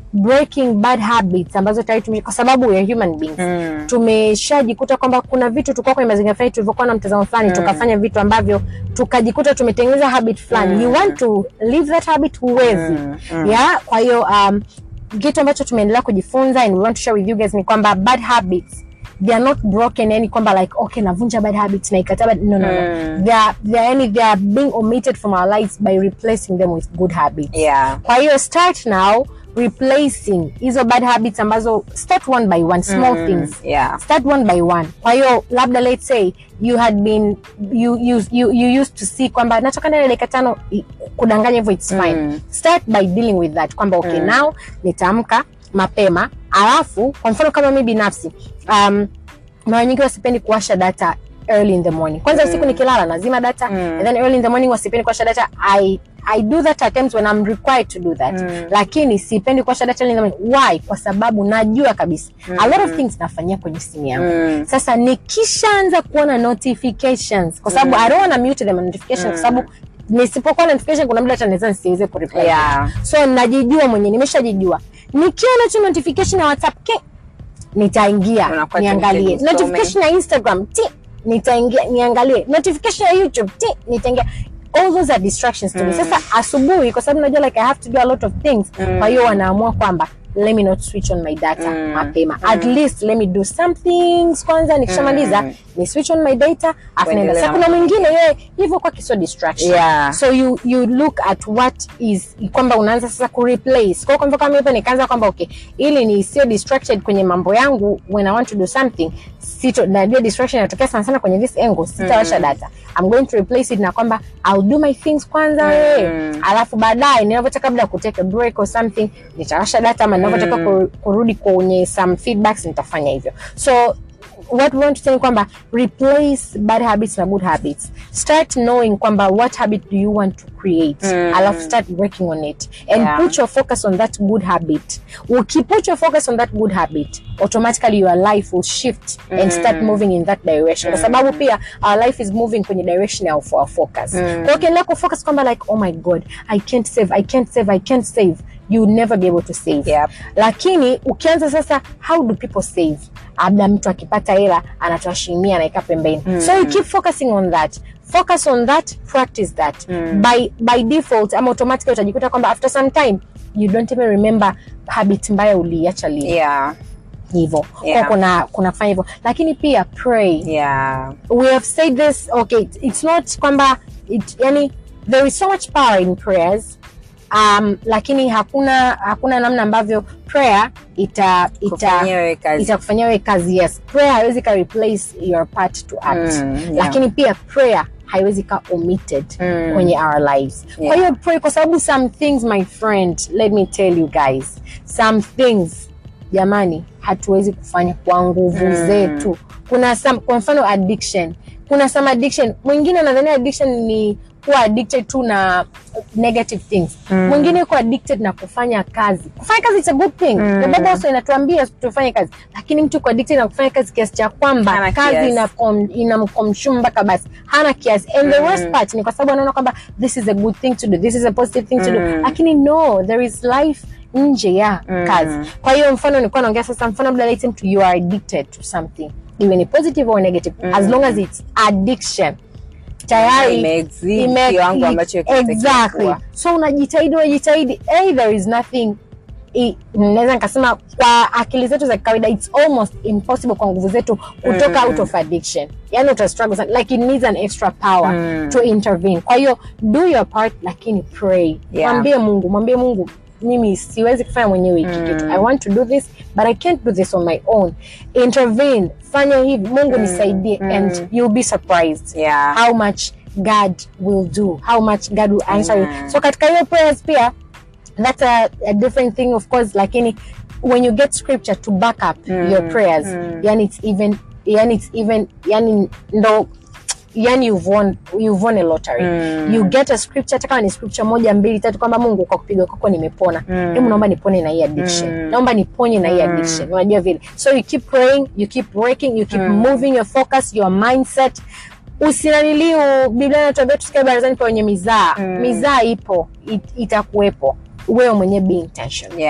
breaking bad habits ambazo tayari tume, kwa sababu we are human beings Mm. tumeshajikuta kwamba kuna vitu tulikuwa kwenye mazingira fulani tulivyokuwa na mtazamo fulani tukafanya vitu ambavyo tukajikuta tumetengeneza habit fulani you want to leave that habit huwezi Mm, yeah kwa hiyo um, kitu ambacho tumeendelea kujifunza and we want to share with you guys ni kwamba bad habits they are not broken yani kwamba like okay navunja bad habits na ikataa bad no no no Mm. they are they are yani they are being omitted from our lives by replacing them with good habits Yeah. kwa hiyo start now replacing hizo bad habits ambazo start one by one small Mm, things Yeah. start one by one kwa hiyo labda let's say you had been you, you, you, you used to see kwamba natoka ndani ya dakika tano i- kudanganya hivyo it's fine Mm. start by dealing with that kwamba okay now nitaamka mapema alafu kwa mfano kama mi binafsi um, mara nyingi wasipendi kuwasha data early in the morning kwanza usiku nikilala nazima data and then early in the morning wasipendi kuwasha data i I do that at times when I'm required to do that lakini sipendi kuwasha data early in the morning why kwa sababu najua kabisa a lot of things nafanyia kwenye simu yangu Mm. sasa nikishaanza kuona notifications kwa sababu I don't wanna mute them notifications kwa sababu nisipokuwa na notification kuna muda hata naweza nisiweze kureply Yeah. so najijua mwenyewe nimeshajijua nikiona tu notification ya whatsapp ke nitaingia Unakuwa niangalie tempted usome. notification ya instagram ti nitaingia niangalie notification ya youtube ti nitaingia all those are distractions to me sasa asubuhi kwa sababu najua like i have to do a lot of things kwa hiyo wanaamua kwamba let me not switch on my data mapema at least let me do some things kwanza nikishamaliza ni switch on my data afu naenda Uendelee sasa na kuna mwingine yeye hivyo kwa kisio distraction Yeah. so you you look at what is kwamba unaanza sasa ku replace kwa hiyo kwa mfano kama hivyo nikaanza kwamba okay ili ni sio distracted kwenye mambo yangu when i want to do something sito najua distraction inatokea sana sana kwenye this angle sitawasha data i'm going to replace it na kwamba i'll do my things kwanza wewe alafu baadaye ninavyotaka labda kutake a break or something nitawasha data ama ninavyotaka ku- kurudi kwenye some feedbacks nitafanya hivyo so what we want to say ni kwamba replace bad habits na good habits start knowing kwamba what habit do you want to create alafu start working on it and Yeah. put your focus on that good habit ukiput your focus on that good habit automatically your life will shift and start moving in that direction kwa sababu pia our life is moving kwenye direction of our focus kwa hiyo ukiendelea kufocus kwamba like oh my god i can't save i can't save i can't save you will never be able to save Yep. lakini ukianza sasa how do people save labda mtu akipata hela anatoa shilingi mia anaeka pembeni so you keep focusing on that focus on that practice that by, by default ama automatically utajikuta kwamba after some time you don't even remember habit mbaya uliacha lini Yeah. hivyo Yeah. Kwa kuna kuna fanya hivyo lakini pia pray Yeah. we have said this okay it's not kwamba it, yani there is so much power in prayers um, lakini hakuna hakuna namna ambavyo prayer ita ita Kufanyia wewe kazi. itakufanyia wewe kazi yes prayer haiwezi ka replace your part to act Mm, yeah. lakini pia prayer haiwezi ka omitted Mm. kwenye our lives kwa Yeah. hiyo pray kwa sababu some things my friend let me tell you guys some things jamani hatuwezi kufanya kwa nguvu zetu kuna some, kwa mfano addiction kuna some addiction mwingine nadhania addiction ni kuwa addicted tu na negative things mwingine yuko addicted na kufanya kazi kufanya kazi it's a good thing the bible also inatuambia tufanye kazi lakini mtu yuko addicted na kufanya kazi kiasi cha kwamba Hana kazi kiasi. inamkom- inamkomshumu mpaka basi hana kiasi and the worst part ni kwa sababu anaona kwamba this is a good thing to do this is a positive thing to do lakini no there is life nje ya kazi kwa hiyo mfano nilikuwa naongea sasa mfano labda let's say mtu you are addicted to something iwe ni positive or negative as long as it's addiction tayari Imeexceed ime- kiwango ambacho kinatakiwa exactly kuwa. so unajitahidi unajitahidi hey, there is nothing i- naweza nikasema kwa akili zetu za kawaida it's almost impossible kwa nguvu zetu kutoka out of addiction yani uta struggle sana. like it needs an extra power to intervene kwa hiyo do your part lakini pray Yeah. mwambie mungu mwambie mungu mimi siwezi kufanya mwenyewe hiki kitu i want to do this but i can't do this on my own intervene fanya hivi mungu nisaidie and you'll be surprised Yeah. how much god will do how much god will answer you so katika hiyo prayers pia that's a, a different thing of course lakini when you get scripture to back up your prayers yani it's even yani it's even yani ndo yani you've won, you've won a lottery you get a scripture hata kama ni scripture moja mbili tatu kwamba mungu kwa kupiga kwako nimepona hebu naomba nipone na hii addiction naomba niponye na hii addiction unajua vile so you keep praying you keep working you keep moving your focus your mindset usinaniliu biblia inatuambia tusikae barazani pa wenye mizaa mizaa ipo it, itakuwepo wewe mwenyewe be intentional Yeah.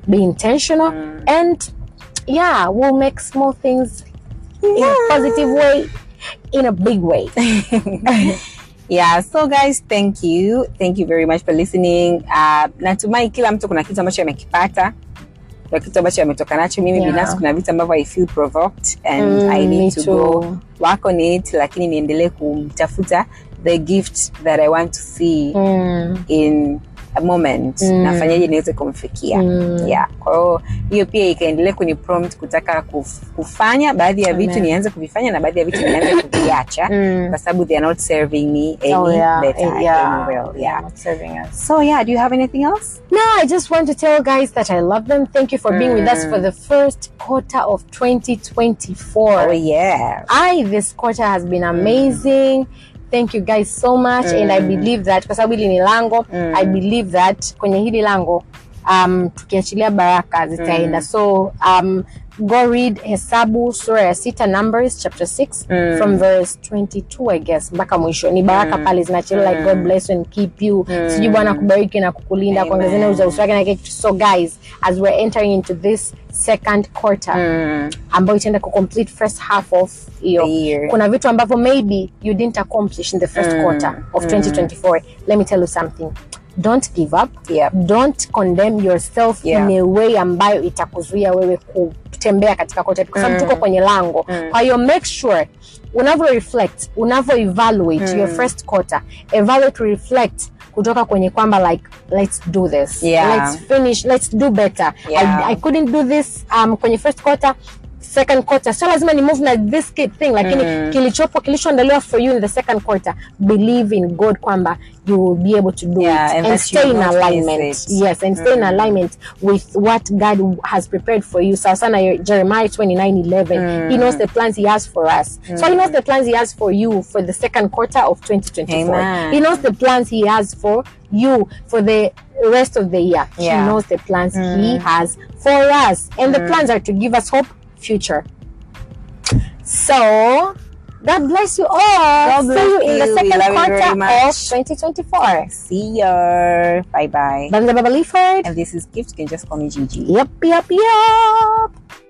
be intentional and yeah we'll make small things in a positive way in a big way yeah so guys thank you thank you very much for listening uh, natumai kila mtu kuna kitu ambacho amekipata kuna kitu ambacho ametoka nacho mimi Yeah. binafsi kuna vitu ambavyo i feel provoked and Mm, i me need to too. go work on it lakini niendelee kumtafuta the gift that i want to see mm. in a moment Mm. nafanyaje niweze kumfikia Mm. yeah kwa hiyo hiyo pia ikaendelea kuni prompt kutaka kuf, kufanya baadhi ya vitu Amen. nianze kuvifanya na baadhi ya vitu nianze kuviacha Mm. kwa sababu they are not serving me any Oh, yeah. better yeah. any well yeah Not serving us. so yeah do you have anything else No, I just want to tell guys that I love them. Thank you for being with us for the first quarter of 2024. oh yeah I this quarter has been amazing. Thank you guys so much and I believe that kwa sababu hili ni lango I believe that kwenye hili lango um, tukiachilia baraka zitaenda so um, go read hesabu sura ya sita numbers chapter 6 from verse 22 i guess mpaka mwisho ni baraka pale zinachelewa like god bless you and keep you sijui bwana kubariki na kukulinda Amen. kuongezea uza uso wake na kile kitu. so guys as we're entering into this second quarter mm. ambayo itaenda kucomplete first half of hiyo The year. kuna vitu ambavyo maybe you didn't accomplish in the first quarter of 2024 let me tell you something don't give up Yep. don't condemn yourself Yeah. in a way ambayo itakuzuia wewe kutembea katika quarter kwa sababu tuko kwenye lango kwa hiyo make sure unavyo reflect unavyo evaluate your first quarter evaluate reflect kutoka kwenye kwamba like let's do this Yeah. let's finish let's do better Yeah. I, I couldn't do this um, kwenye first quarter second quarter so lazima ni move na this ki- thing lakini kilichopo kilichoandaliwa for you in the second quarter believe in god kwamba you will be able to do Yeah, it and and, that stay you in won't miss alignment it. yes and stay in alignment with what god has prepared for you sawa sana your- jeremiah 29 11 he knows the plans he has for us so he knows the plans he has for you for the second quarter of 2024 Amen. he knows the plans he has for you for the rest of the year Yeah. he knows the plans he has for us and the plans are to give us hope future so god bless you all God bless see you in the you. We second love you very quarter much. of 2024 see ya bye bye Bye, Baba Leaford. and this is gift you can just call me gigi Yep, yep, yep.